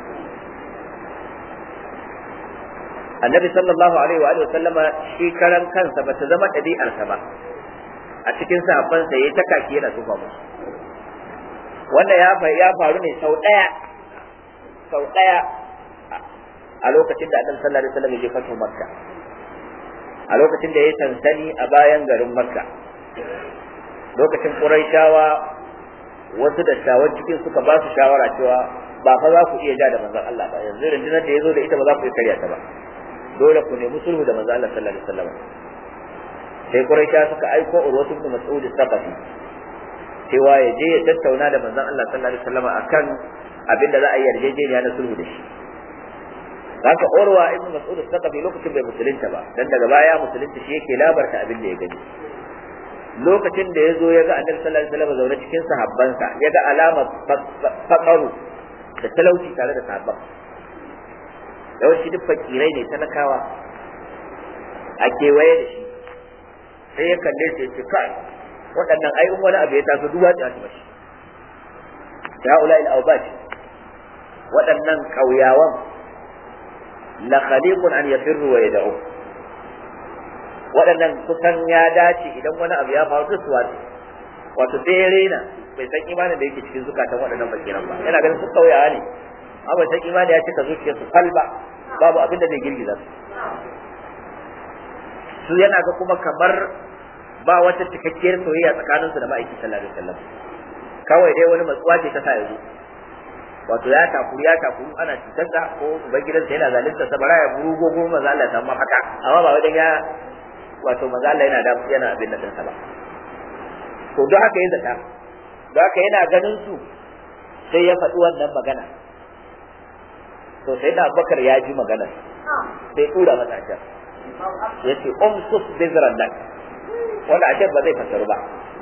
Speaker 1: annabi sallallahu alaihi wa sallama shi karan kansa bata zama ɗabi'arsa ba a cikin sahabban sa yayi ta kaki yana tufa musu wanda ya ya faru ne sau ɗaya sau ɗaya a lokacin da annabi sallallahu alaihi wasallam ya je fatu makka a lokacin da ya sansani a bayan garin makka lokacin quraishawa wasu dattawan cikin suka ba su shawara cewa ba fa za ku iya ja da manzon Allah ba yanzu rundunar da ya zo da ita ba za ku iya karya ta ba dole ku nemi sulhu da manzo Allah sallallahu alaihi wasallam sai Quraisha suka aiko Urwatu ibn Mas'ud al-Thaqafi cewa ya je ya tattauna da manzon Allah sallallahu alaihi wasallam akan abin da za a yi yarjejeniya na sulhu da shi haka Urwa ibn Mas'ud al-Thaqafi lokacin bai musulunta ba dan daga baya musulunta shi yake labarta abin da ya gani lokacin da ya zo ya ga Annabi sallallahu alaihi wasallam zaune cikin sahabbansa ya ga alama faqaru da talauci tare da sahabban yawanci duk fakirai ne talakawa a kewaye da shi sai ya kalle shi ce kai waɗannan ayyun wani abu ya taso duwa ta mashi ya ula il awbaj waɗannan ƙauyawan la khaliqun an yafirru wa yad'u waɗannan kusan ya dace idan wani abu ya faru da su wato sai ya rena bai san imanin da yake cikin zukatan waɗannan fakiran ba yana ganin su ƙauyawa ne amma sai imani ya cika zuciyarsu kalba babu abin da zai girgiza su su yana ga kuma kamar ba wata cikakkiyar soyayya tsakanin su da ma'aiki sallallahu alaihi wasallam kawai dai wani matsuwa ce ta sa yanzu wato ya takuru ya takuru ana cutarsa ko ubangidansa yana zalunta sa bara ya buru gogo maza Allah ta haka amma ba wajen ya wato maza Allah yana da yana abin da sa ba to don haka ya zata don haka yana ganin su sai ya faɗi wannan magana to sai da Abubakar ya ji magana sai tura masa a can ya ce umsus bizran lak wanda a ba zai fasaru ba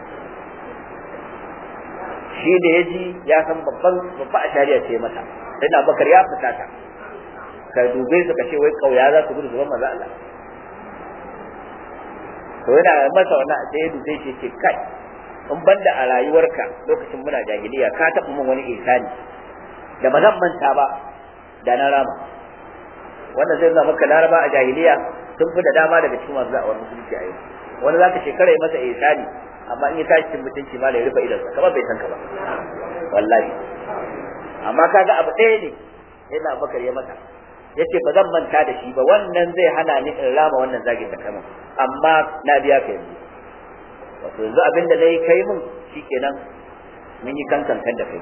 Speaker 1: shi da ya ji ya san babban babba a shari'a ce mata sai da Abubakar ya fita ta ka dube su ka ce wai kauya za su gudu zuban maza Allah to yana masa wannan sai ya dube shi ce kai in banda a rayuwarka lokacin muna jahiliya ka taɓa min wani ihsani da ba zan manta ba da na rama wannan zai zama maka laraba a jahiliya sun fi da dama daga cikin masu za'awar musulunci a yau wani zaka shekara ya masa ihsani amma in ya tashi cikin mutunci ma da ya rufe idansa kamar bai san ka ba wallahi amma kaga abu ɗaya ne yana bakar ya mata yace ba zan manta da shi ba wannan zai hana ni in rama wannan zagin da kama amma na biya ka yanzu wato yanzu abin da nayi kai mun shikenan mun yi kankan kan da kai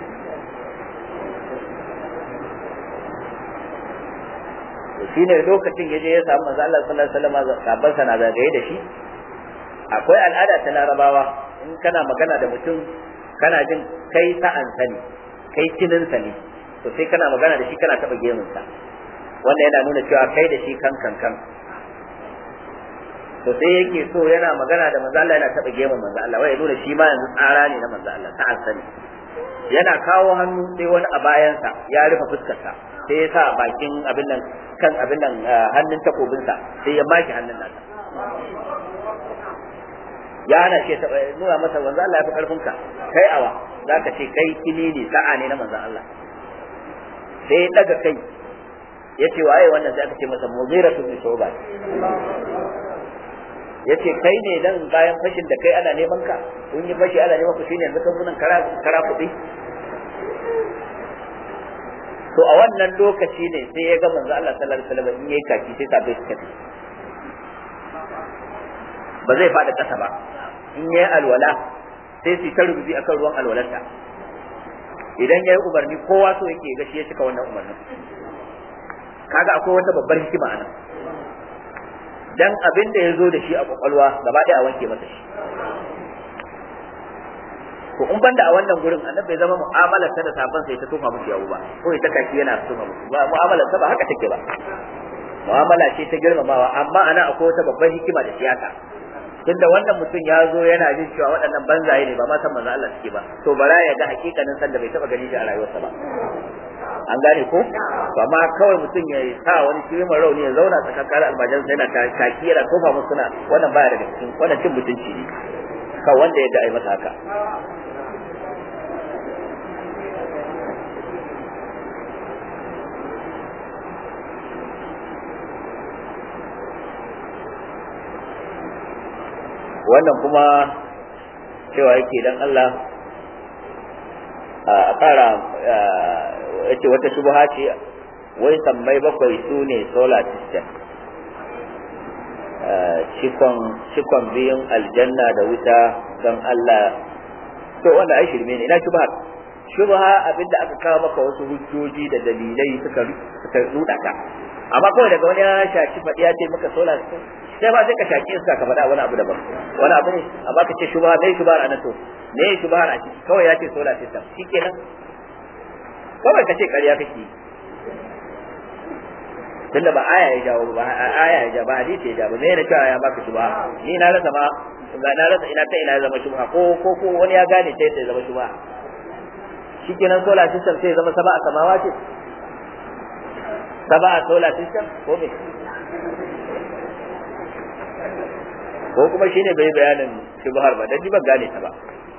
Speaker 1: shine lokacin yaje ya samu manzo Allah sallallahu alaihi wasallam sabban sana zagaye da shi akwai al'ada ta larabawa in kana magana da mutum kana jin kai sa'an sani kai kinin ne to sai kana magana da shi kana taba gemun sa wanda yana nuna cewa kai da shi kan kan kan to sai yake so yana magana da manzo Allah yana taba gemun manzo Allah wai ya nuna shi ma yanzu tsara ne na manzo Allah sa'an sani yana kawo hannu sai wani a bayansa ya rufe fuskarsa sai ya sa bakin abin nan kan abin nan hannun takobinsa sai ya maki hannun nasa ya hana shi ta nuna masa manzo Allah ya fi karfin ka kai awa zaka ce kai kini ne sa'a ne na manzo Allah sai ya daga kai ya ce waye wannan sai aka ce masa mughiratu bin shuba ya ce kai ne dan bayan fashin da kai ana neman ka kun yi fashi ana neman ku shine yanzu kan sunan kara kara kuɗi to a wannan lokaci ne sai ya ga manzo Allah sallallahu alaihi wasallam in yayi kaki sai sabai su kafi ba zai faɗi ƙasa ba in yayi alwala sai su ta rubuci akan ruwan alwalarsa idan yayi umarni kowa so yake ga shi ya cika wannan umarnin kaga akwai wata babbar hikima anan dan abin da ya zo da shi a kwakwalwa gaba ɗaya a wanke masa shi ko in banda a wannan gurin annabi bai zama mu'amalar ta da sabon sai ta tofa musu yawo ba ko ita kaki yana tofa musu ba mu'amalar ta ba haka take ba mu'amala ce ta girmamawa amma ana akwai wata babbar hikima da siyasa tunda wannan mutum ya zo yana jin cewa waɗannan banzaye ne ba ma san manzo Allah suke ba to bara ya ga hakikanin san da bai taba gani shi a rayuwarsa ba an gane ko to amma kawai mutum ya sa wani kirimar rauni ya zauna tsakankanin almajiransa yana kaki yana tofa musu suna wannan baya daga cikin wannan cin mutunci ne kan wanda ya ga ai masa haka wannan kuma cewa yake dan Allah a ƙara yace wata shubha ce wai sammai bakwai su ne solar system cikon biyun aljanna da wuta don Allah to wanda ai shirme ne ina shubha shubha abinda aka kawo maka wasu hujjoji da dalilai suka suka ruda ka amma kawai daga wani ya shaci faɗi ya ce maka solar system sai ba sai ka shaki iska ka faɗa wani abu daban wani abu ne amma ka ce shubha me shubha a to me shubha a ciki kawai ya ce solar system shikenan kawai ka ce ƙarya kake tunda ba aya ya jawo ba aya ya jawo ba hadisi ya jawo me ne cewa ya baka shubha ni na rasa ma ga na rasa ina ta ina ya zama shubha ko ko ko wani ya gane ta yadda ya zama shubha shikenan solar system sai ya zama saba a samawa ce saba a solar system ko me ko kuma shine bai bayanin shubhar ba dan ji ban gane ta ba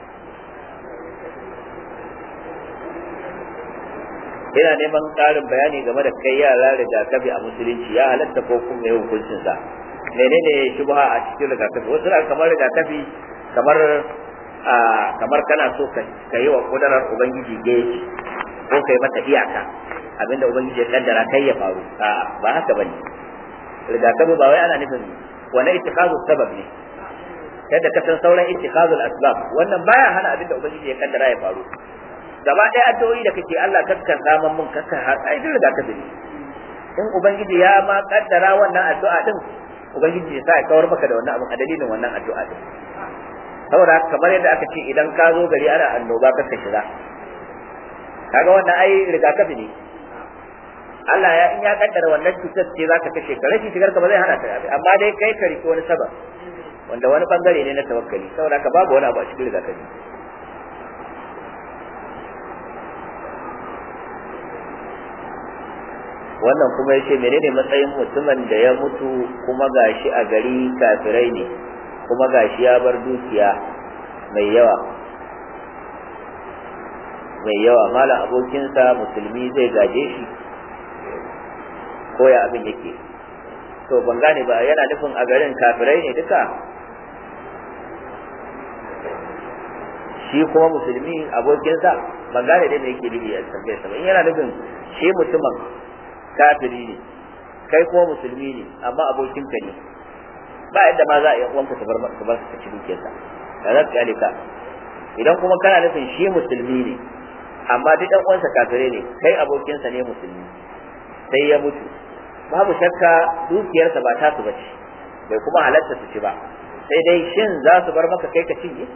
Speaker 1: ina neman ƙarin bayani game da kai yara rigakafi a musulunci ya halatta ko kuma yau hukuncin sa menene shubha a cikin rigakafi wasu na kamar rigakafi kamar a kamar kana so ka yi wa kudarar ubangiji geji ko kai mata iyaka abinda ubangiji ya kaddara kai ya faru a ba haka bane rigakafi ba wai ana nufin wani ittikhadu sabab ne yadda ka san sauran ittikhadul asbab wannan baya hana abinda ubangiji ya kaddara ya faru gaba ɗaya addu'o'i da kake Allah kaskar zaman mun kaskar har ai duk da kafi in ubangiji ya ma kaddara wannan addu'a din ubangiji ya sa ya kawar maka da wannan abin a dalilin wannan addu'a din saboda kamar yadda aka ce idan ka zo gari ana annoba ka ka shiga kaga wannan ai rigakafi ne Allah ya in ya kaddara wannan cutar ce zaka kashe ka rashin shigar ka ba zai hana ka amma dai kai ka riki wani sabab wanda wani bangare ne na tawakkali saboda ka babu wani abu a cikin rigakafi wannan kuma ya ce menene matsayin mutumin da ya mutu kuma gashi a gari kafirai ne kuma gashi ya bar dukiya mai yawa mai yawa malam abokinsa musulmi zai gaje shi ko ya abin yake to ban gane ba yana nufin a garin kafirai ne duka shi kuma musulmi abokinsa ban gane dai me yake nufi a tambayar sa ba in yana nufin shi mutumin kafiri ne kai kuma musulmi ne amma abokinka ne ba yadda ma za a yi uwanka su bar su bar su ci dukiyarsa da za su kyale ka idan kuma kana nufin shi musulmi ne amma duk ɗan uwansa kafirai ne kai abokinsa ne musulmi sai ya mutu babu shakka dukiyarsa ba ta su bace bai kuma halatta su ci ba sai dai shin za su bar maka kai ka cinye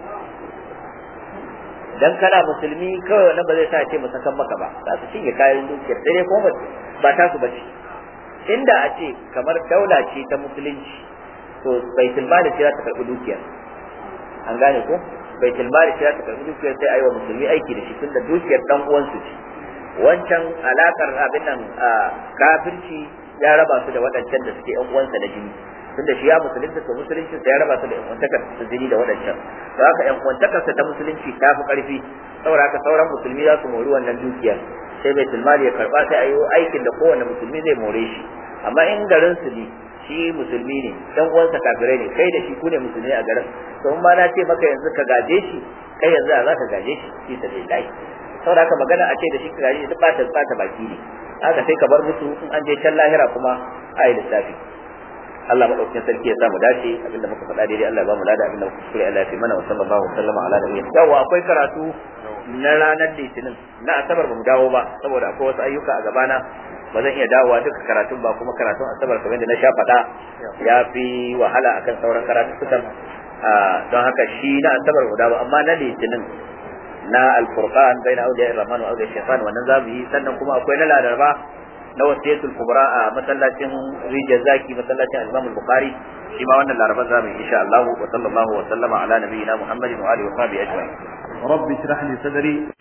Speaker 1: dan kana musulmi kawai wannan ba zai sa ce musakan maka ba za su cinye kayan dukiyar sai dai kuma ba ta su bace inda a ce kamar daula ce ta musulunci to baitul mali ce za ta karbi dukiyar an gane ko baitul mali ce za ta karbi dukiyar sai ayi wa musulmi aiki da shi tunda dukiyar dan uwansu ce wancan alakar abin nan kafirci ya raba su da waɗancan da suke yan uwansa da jini tunda shi ya musulunta to musulunci ya raba su da yan uwantakar su jini da waɗancan to haka yan uwantakar ta musulunci ta fi ƙarfi saboda haka sauran musulmi za su mori wannan dukiyar sai baitul mali ya karba sai ayi aikin da kowanne musulmi zai more shi amma in garin su ne shi musulmi ne dan uwansa kafirai ne kai da shi ku ne musulmi a garin to in ma na ce maka yanzu ka gaje shi kai yanzu za ka gaje shi fi sabilillahi saboda haka magana a ce da shi ka gaje shi duk ba ta ba ta baki ne haka sai ka bar musu in an je can lahira kuma ayi lissafi Allah madaukakin sarki ya sa mu dace abinda muka faɗa daidai Allah ya ba mu lada abinda muka kuskure Allah ya fi mana wa sallallahu alaihi wa sallama ala nabiyyi yawa akwai karatu na ranar litinin na asabar bamu dawo ba saboda akwai wasu ayyuka a gabana ba zan iya dawowa duka karatun ba kuma karatun asabar kamar da na sha faɗa ya fi wahala akan sauran karatukan don haka shi na asabar mu dawo amma na litinin na alfurqan baina awliya ar-rahman wa awliya shaytan wannan zamu yi sannan kuma akwai na ladarba na wasiyatul kubra a masallacin rijal zaki masallacin al-imam al-bukhari shi ma wannan laraba zamu yi insha Allah wa sallallahu wa sallama ala nabiyyina muhammadin wa alihi wa sahbihi ajma'in
Speaker 3: رب اشرح لي صدري